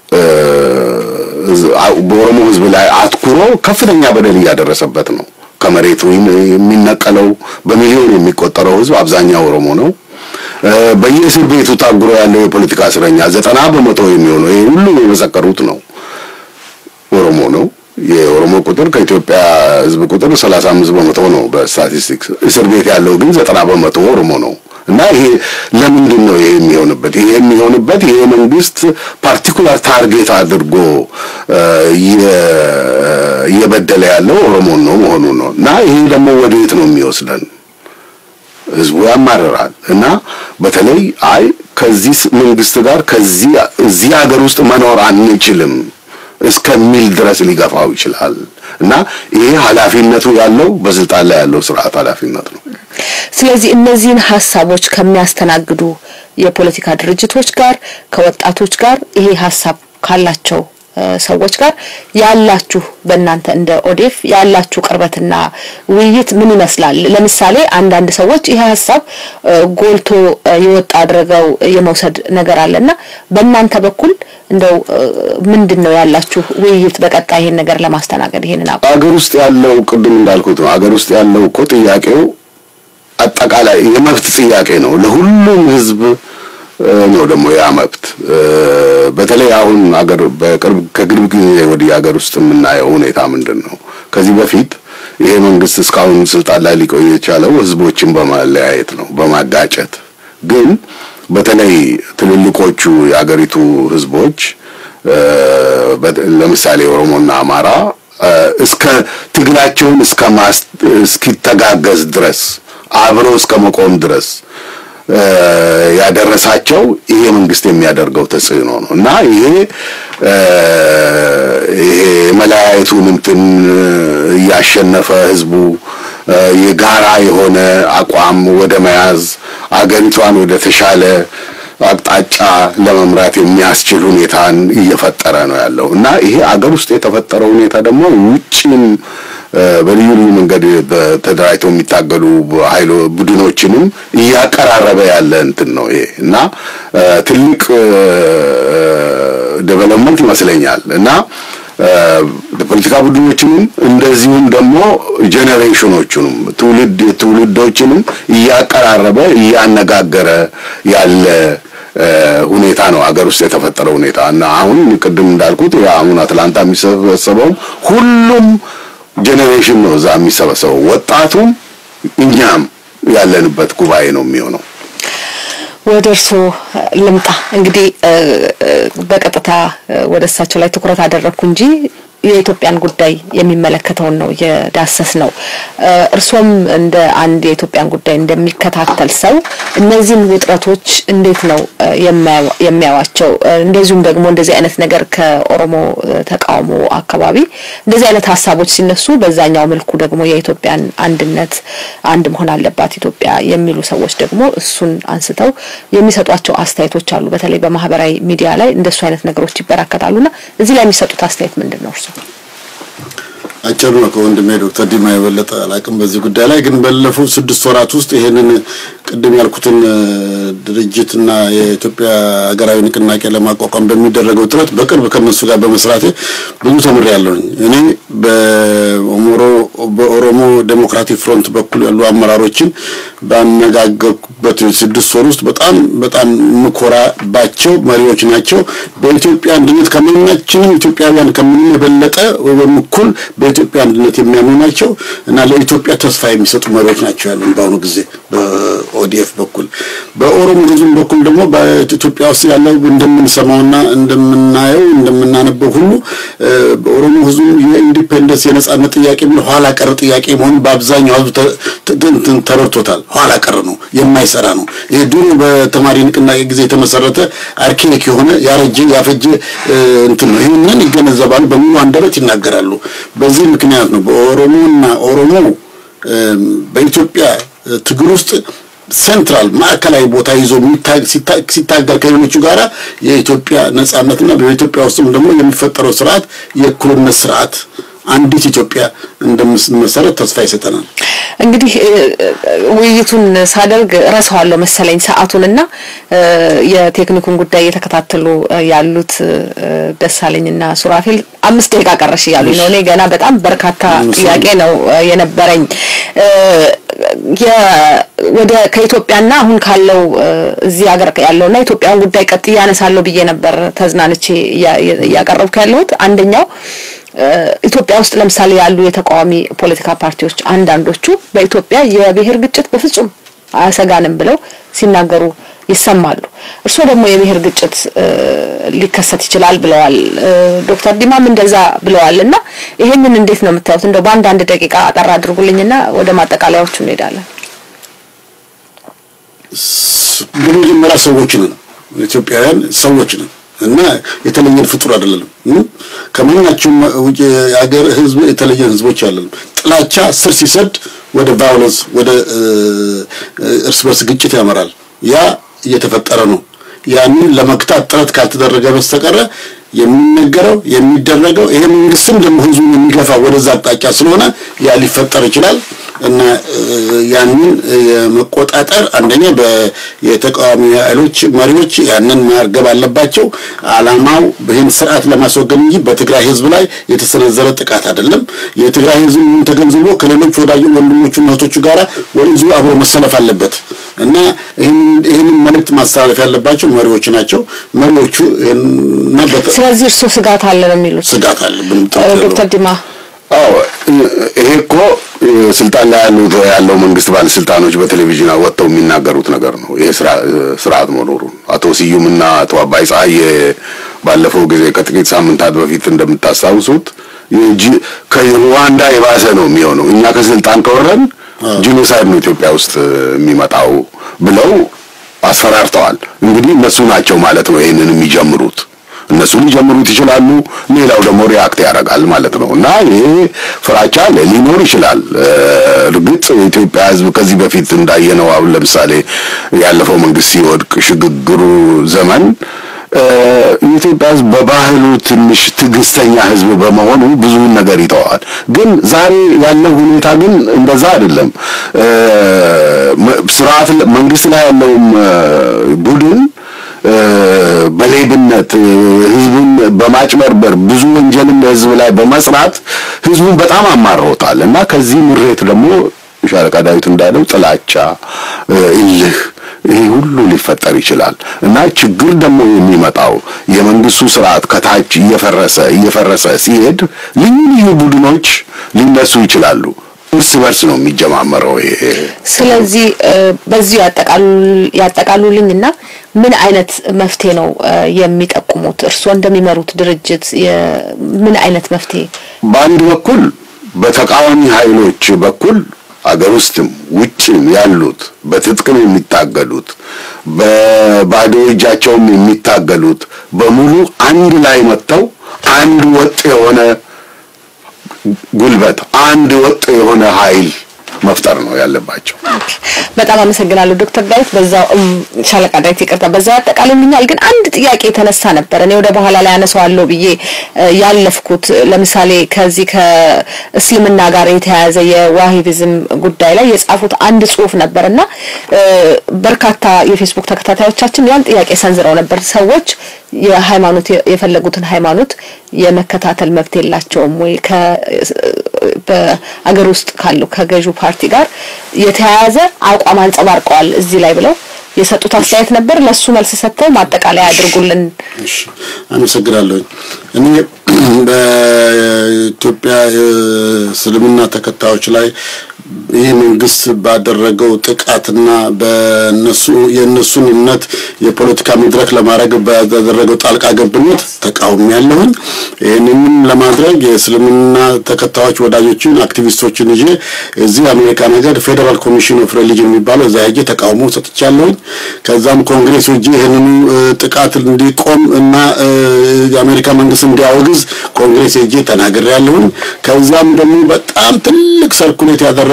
በኦሮሞ ህዝብ ላይ አትኩሮ ከፍተኛ በደል እያደረሰበት ነው። ከመሬቱ የሚነቀለው በሚሊዮን የሚቆጠረው ህዝብ አብዛኛው ኦሮሞ ነው። በየእስር ቤቱ ታጉሮ ያለው የፖለቲካ እስረኛ ዘጠና በመቶ የሚሆነው ይሄ ሁሉ የመሰከሩት ነው ኦሮሞ ነው። የኦሮሞ ቁጥር ከኢትዮጵያ ህዝብ ቁጥር 35 በመቶ ነው በስታቲስቲክስ። እስር ቤት ያለው ግን ዘጠና በመቶ ኦሮሞ ነው። እና ይሄ ለምንድን ነው ይሄ የሚሆንበት? ይሄ የሚሆንበት ይሄ መንግስት ፓርቲኩላር ታርጌት አድርጎ እየበደለ ያለው ኦሮሞን ነው መሆኑ ነው። እና ይሄ ደግሞ ወዴት ነው የሚወስደን? ህዝቡ ያማርራል። እና በተለይ አይ ከዚህ መንግስት ጋር ከዚህ እዚህ ሀገር ውስጥ መኖር አንችልም እስከሚል ድረስ ሊገፋው ይችላል። እና ይሄ ኃላፊነቱ ያለው በስልጣን ላይ ያለው ስርዓት ኃላፊነት ነው። ስለዚህ እነዚህን ሀሳቦች ከሚያስተናግዱ የፖለቲካ ድርጅቶች ጋር ከወጣቶች ጋር ይሄ ሀሳብ ካላቸው ሰዎች ጋር ያላችሁ በእናንተ እንደ ኦዴፍ ያላችሁ ቅርበትና ውይይት ምን ይመስላል? ለምሳሌ አንዳንድ ሰዎች ይሄ ሀሳብ ጎልቶ የወጣ አድርገው የመውሰድ ነገር አለና በእናንተ በኩል እንደው ምንድን ነው ያላችሁ ውይይት በቀጣይ ይሄን ነገር ለማስተናገድ ይሄንን አቋም ሀገር ውስጥ ያለው ቅድም እንዳልኩት ነው። ሀገር ውስጥ ያለው እኮ ጥያቄው አጠቃላይ የመብት ጥያቄ ነው። ለሁሉም ህዝብ ነው ደግሞ ያ መብት። በተለይ አሁን አገር በቅርብ ከቅርብ ጊዜ ወዲህ ሀገር ውስጥ የምናየው ሁኔታ ምንድን ነው? ከዚህ በፊት ይሄ መንግስት እስካሁን ስልጣን ላይ ሊቆይ የቻለው ህዝቦችን በማለያየት ነው፣ በማጋጨት ግን በተለይ ትልልቆቹ የአገሪቱ ህዝቦች ለምሳሌ ኦሮሞና አማራ እስከ ትግላቸውን እስከ እስኪተጋገዝ ድረስ አብሮ እስከ መቆም ድረስ ያደረሳቸው ይሄ መንግስት የሚያደርገው ተጽዕኖ ነው እና ይሄ ይሄ መለያየቱን እንትን እያሸነፈ ህዝቡ የጋራ የሆነ አቋም ወደ መያዝ አገሪቷን ወደ ተሻለ አቅጣጫ ለመምራት የሚያስችል ሁኔታን እየፈጠረ ነው ያለው እና ይሄ አገር ውስጥ የተፈጠረው ሁኔታ ደግሞ ውጭም በልዩ ልዩ መንገድ ተደራጅተው የሚታገሉ ኃይሎ ቡድኖችንም እያቀራረበ ያለ እንትን ነው ይሄ እና ትልቅ ዴቨሎፕመንት ይመስለኛል እና ፖለቲካ ቡድኖችንም እንደዚሁም ደግሞ ጄኔሬሽኖቹንም ትውልድ ትውልዶችንም እያቀራረበ እያነጋገረ ያለ ሁኔታ ነው አገር ውስጥ የተፈጠረው ሁኔታ እና አሁን ቅድም እንዳልኩት አሁን አትላንታ የሚሰበሰበውም ሁሉም ጄኔሬሽን ነው እዛ የሚሰበሰበው ወጣቱም እኛም ያለንበት ጉባኤ ነው የሚሆነው። ወደ እርስዎ ልምጣ። እንግዲህ በቀጥታ ወደ እሳቸው ላይ ትኩረት አደረግኩ እንጂ የኢትዮጵያን ጉዳይ የሚመለከተውን ነው የዳሰስ ነው። እርሶም እንደ አንድ የኢትዮጵያን ጉዳይ እንደሚከታተል ሰው እነዚህን ውጥረቶች እንዴት ነው የሚያዋቸው? እንደዚሁም ደግሞ እንደዚህ አይነት ነገር ከኦሮሞ ተቃውሞ አካባቢ እንደዚህ አይነት ሀሳቦች ሲነሱ በዛኛው መልኩ ደግሞ የኢትዮጵያን አንድነት አንድ መሆን አለባት ኢትዮጵያ የሚሉ ሰዎች ደግሞ እሱን አንስተው የሚሰጧቸው አስተያየቶች አሉ። በተለይ በማህበራዊ ሚዲያ ላይ እንደሱ አይነት ነገሮች ይበራከታሉና እዚህ ላይ የሚሰጡት አስተያየት ምንድን ነው እርሱ? አጭር ነው። ከወንድሜ ዶክተር ዲማ የበለጠ አላቅም በዚህ ጉዳይ ላይ ግን ባለፉት ስድስት ወራት ውስጥ ይሄንን ቅድም ያልኩትን ድርጅትና የኢትዮጵያ ሀገራዊ ንቅናቄ ለማቋቋም በሚደረገው ጥረት በቅርብ ከነሱ ጋር በመስራቴ ብዙ ተምሬያለሁኝ። እኔ በኦሮሞ ዴሞክራቲክ ፍሮንት በኩል ያሉ አመራሮችን ባነጋገርኩበት ስድስት ወር ውስጥ በጣም በጣም ምኮራባቸው መሪዎች ናቸው። በኢትዮጵያ አንድነት ከማናችንም ኢትዮጵያውያን ከምንም የበለጠ ወይም እኩል በኢትዮጵያ አንድነት የሚያምኑ ናቸው እና ለኢትዮጵያ ተስፋ የሚሰጡ መሪዎች ናቸው ያሉን በአሁኑ ጊዜ በኦዲኤፍ በኩል። በኦሮሞ ህዝብ በኩል ደግሞ በኢትዮጵያ ውስጥ ያለው እንደምንሰማውና እንደምናየው እንደምናነበው ሁሉ በኦሮሞ ህዝብ የኢንዲፔንደንስ የነጻነት ጥያቄ ምን ኋላ ቀር ጥያቄ መሆኑን በአብዛኛው ህዝብ ተረድቶታል። ኋላ ቀር ነው፣ የማይሰራ ነው። ይሄ ድሮ በተማሪ ንቅናቄ ጊዜ የተመሰረተ አርኬክ የሆነ ያረጀ ያፈጀ እንትን ነው። ይህንን ይገነዘባሉ፣ በሙሉ አንደበት ይናገራሉ። በዚህ ምክንያት ነው በኦሮሞና ኦሮሞ በኢትዮጵያ ትግል ውስጥ ሴንትራል ማዕከላዊ ቦታ ይዞ ሲታገል ከሌሎቹ ጋራ የኢትዮጵያ ነጻነትና በኢትዮጵያ ውስጥም ደግሞ የሚፈጠረው ስርዓት የእኩልነት ስርዓት አንዲት ኢትዮጵያ እንደምትመሰረት ተስፋ ይሰጠናል። እንግዲህ ውይይቱን ሳደርግ ረሳዋለሁ መሰለኝ ሰዓቱንና የቴክኒኩን ጉዳይ እየተከታተሉ ያሉት ደሳለኝና ሱራፌል አምስት ደቂቃ ቀረሽ እያሉኝ ነው። እኔ ገና በጣም በርካታ ጥያቄ ነው የነበረኝ። ወደ ከኢትዮጵያና አሁን ካለው እዚህ ሀገር ያለውና ኢትዮጵያን ጉዳይ ቀጥዬ ያነሳለሁ ብዬ ነበር ተዝናንቼ እያቀረብኩ ያለሁት አንደኛው ኢትዮጵያ ውስጥ ለምሳሌ ያሉ የተቃዋሚ ፖለቲካ ፓርቲዎች አንዳንዶቹ በኢትዮጵያ የብሔር ግጭት በፍጹም አያሰጋንም ብለው ሲናገሩ ይሰማሉ። እርስዎ ደግሞ የብሔር ግጭት ሊከሰት ይችላል ብለዋል። ዶክተር ዲማም እንደዛ ብለዋል እና ይሄንን እንዴት ነው የምታዩት? እንደው በአንዳንድ ደቂቃ አጠር አድርጉልኝና ወደ ማጠቃለያዎቹ እንሄዳለን። በመጀመሪያ ሰዎች ነን፣ ኢትዮጵያውያን ሰዎች ነን እና የተለየን ፍጡር አይደለንም። ከማናቸውም ውጭ የሀገር ህዝብ የተለየን ህዝቦች አይደለንም። ጥላቻ ስር ሲሰድ ወደ ቫዮለንስ ወደ እርስ በርስ ግጭት ያመራል። ያ እየተፈጠረ ነው። ያንን ለመግታት ጥረት ካልተደረገ በስተቀረ የሚነገረው የሚደረገው ይሄ መንግስትም ደግሞ ህዝቡን የሚገፋ ወደዛ አቅጣጫ ስለሆነ ያ ሊፈጠር ይችላል እና ያንን የመቆጣጠር አንደኛ የተቃዋሚ ኃይሎች መሪዎች ያንን ማርገብ አለባቸው። አላማው ይህን ስርዓት ለማስወገድ እንጂ በትግራይ ህዝብ ላይ የተሰነዘረ ጥቃት አይደለም። የትግራይ ህዝብ ተገንዝቦ ከሌሎች ወዳጅ ወንድሞቹ እህቶቹ ጋራ ወደዚሁ አብሮ መሰለፍ አለበት እና ይህንን መልእክት ማስተላለፍ ያለባቸው መሪዎች ናቸው። መሪዎቹ ስለዚህ እርስዎ ስጋት አለ ነው የሚሉት? ስጋት አለ ዶክተር ዲማ አዎ ይሄ እኮ ስልጣን ላይ ያሉት ያለው መንግስት ባለስልጣኖች በቴሌቪዥን ወጥተው የሚናገሩት ነገር ነው። ይሄ ስርዓት መኖሩን አቶ ስዩምና አቶ አባይ ፀሐዬ ባለፈው ጊዜ ከጥቂት ሳምንታት በፊት እንደምታስታውሱት ከሩዋንዳ የባሰ ነው የሚሆነው እኛ ከስልጣን ከወረን ጂኖሳይድ ነው ኢትዮጵያ ውስጥ የሚመጣው ብለው አስፈራርተዋል። እንግዲህ እነሱ ናቸው ማለት ነው ይህንን የሚጀምሩት። እነሱ ሊጀምሩት ይችላሉ። ሌላው ደግሞ ሪያክት ያደርጋል ማለት ነው እና ይሄ ፍራቻ ሊኖር ይችላል። እርግጥ የኢትዮጵያ ሕዝብ ከዚህ በፊት እንዳየነው አሁን ለምሳሌ ያለፈው መንግስት ሲወድቅ ሽግግሩ ዘመን የኢትዮጵያ ሕዝብ በባህሉ ትንሽ ትዕግስተኛ ሕዝብ በመሆኑ ብዙውን ነገር ይተዋል። ግን ዛሬ ያለው ሁኔታ ግን እንደዛ አይደለም። ስርዓት መንግስት ላይ ያለውም ቡድን በሌብነት ህዝቡን በማጭበርበር ብዙ ወንጀልን በህዝብ ላይ በመስራት ህዝቡን በጣም አማሮታል እና ከዚህ ምሬት ደግሞ ሻለቃ ዳዊት እንዳለው ጥላቻ፣ እልህ ይሄ ሁሉ ሊፈጠር ይችላል እና ችግር ደግሞ የሚመጣው የመንግስቱ ስርዓት ከታች እየፈረሰ እየፈረሰ ሲሄድ ልዩ ልዩ ቡድኖች ሊነሱ ይችላሉ። እርስ በርስ ነው የሚጀማመረው ይሄ። ስለዚህ በዚሁ ያጠቃሉልኝና ምን አይነት መፍትሄ ነው የሚጠቁሙት? እርስዎ እንደሚመሩት ድርጅት ምን አይነት መፍትሄ? በአንድ በኩል በተቃዋሚ ኃይሎች በኩል አገር ውስጥም ውጭም ያሉት በትጥቅም የሚታገሉት በባዶ እጃቸውም የሚታገሉት በሙሉ አንድ ላይ መጥተው አንድ ወጥ የሆነ ጉልበት አንድ ወጥ የሆነ ኃይል መፍጠር ነው ያለባቸው። በጣም አመሰግናለሁ ዶክተር ዳዊት በዛው ሻለቃ ዳዊት ይቅርታ፣ በዛው ያጠቃልልኛል። ግን አንድ ጥያቄ የተነሳ ነበር እኔ ወደ በኋላ ላይ አነሳዋለሁ ብዬ ያለፍኩት። ለምሳሌ ከዚህ ከእስልምና ጋር የተያያዘ የዋሂቢዝም ጉዳይ ላይ የጻፉት አንድ ጽሁፍ ነበር እና በርካታ የፌስቡክ ተከታታዮቻችን ያን ጥያቄ ሰንዝረው ነበር። ሰዎች የሃይማኖት የፈለጉትን ሃይማኖት የመከታተል መብት የላቸውም ወይ በአገር ውስጥ ካለው ከገዢው ፓርቲ ጋር የተያያዘ አቋም አንጸባርቀዋል እዚህ ላይ ብለው የሰጡት አስተያየት ነበር። ለሱ መልስ ሰጥተው ማጠቃለያ ያድርጉልን። እሺ፣ አመሰግናለሁኝ። እኔ በኢትዮጵያ እስልምና ተከታዮች ላይ ይህ መንግስት ባደረገው ጥቃትና በነሱ የእነሱን እምነት የፖለቲካ መድረክ ለማድረግ ባደረገው ጣልቃ ገብነት ተቃውሞ ያለሁን ይህንንም ለማድረግ የእስልምና ተከታዮች ወዳጆችን አክቲቪስቶችን ይዤ እዚህ አሜሪካ ነገር ፌዴራል ኮሚሽን ኦፍ ሪሊጅን የሚባለው እዛ ሄጄ ተቃውሞ ሰጥቻለሁኝ። ከዛም ኮንግሬስ ሄጄ ይህንኑ ጥቃት እንዲቆም እና የአሜሪካ መንግስት እንዲያወግዝ ኮንግሬስ ሄጄ ተናግሬያለሁኝ። ከዛም ደግሞ በጣም ትልቅ ሰርኩሌት ያደረገ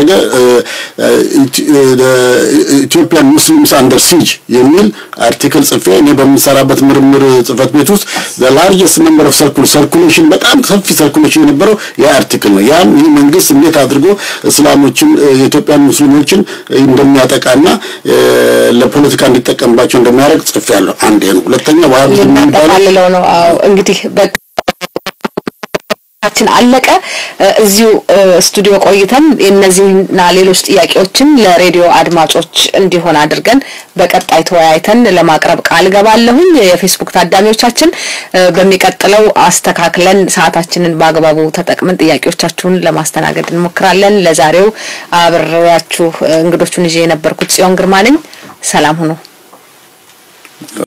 ኢትዮጵያን ሙስሊምስ አንደር ሲጅ የሚል አርቲክል ጽፌ እኔ በምሰራበት ምርምር ጽህፈት ቤት ውስጥ ላርጀስት ነምበር ኦፍ ሰርኩል ሰርኩሌሽን በጣም ሰፊ ሰርኩሌሽን የነበረው ያ አርቲክል ነው። ያም ይህ መንግስት እንዴት አድርጎ እስላሞችን የኢትዮጵያን ሙስሊሞችን እንደሚያጠቃና ለፖለቲካ እንዲጠቀምባቸው እንደሚያደርግ ጽፌያለሁ። አንድ ነው። ሁለተኛ ዋሃቢዝም የሚባለው ነው። አዎ እንግዲህ ችን አለቀ። እዚሁ ስቱዲዮ ቆይተን እነዚህና ሌሎች ጥያቄዎችን ለሬዲዮ አድማጮች እንዲሆን አድርገን በቀጣይ ተወያይተን ለማቅረብ ቃል ገባለሁኝ። የፌስቡክ ታዳሚዎቻችን በሚቀጥለው አስተካክለን ሰዓታችንን በአግባቡ ተጠቅመን ጥያቄዎቻችሁን ለማስተናገድ እንሞክራለን። ለዛሬው አብሬያችሁ እንግዶቹን ይዤ የነበርኩት ጽዮን ግርማ ነኝ። ሰላም ሁኑ።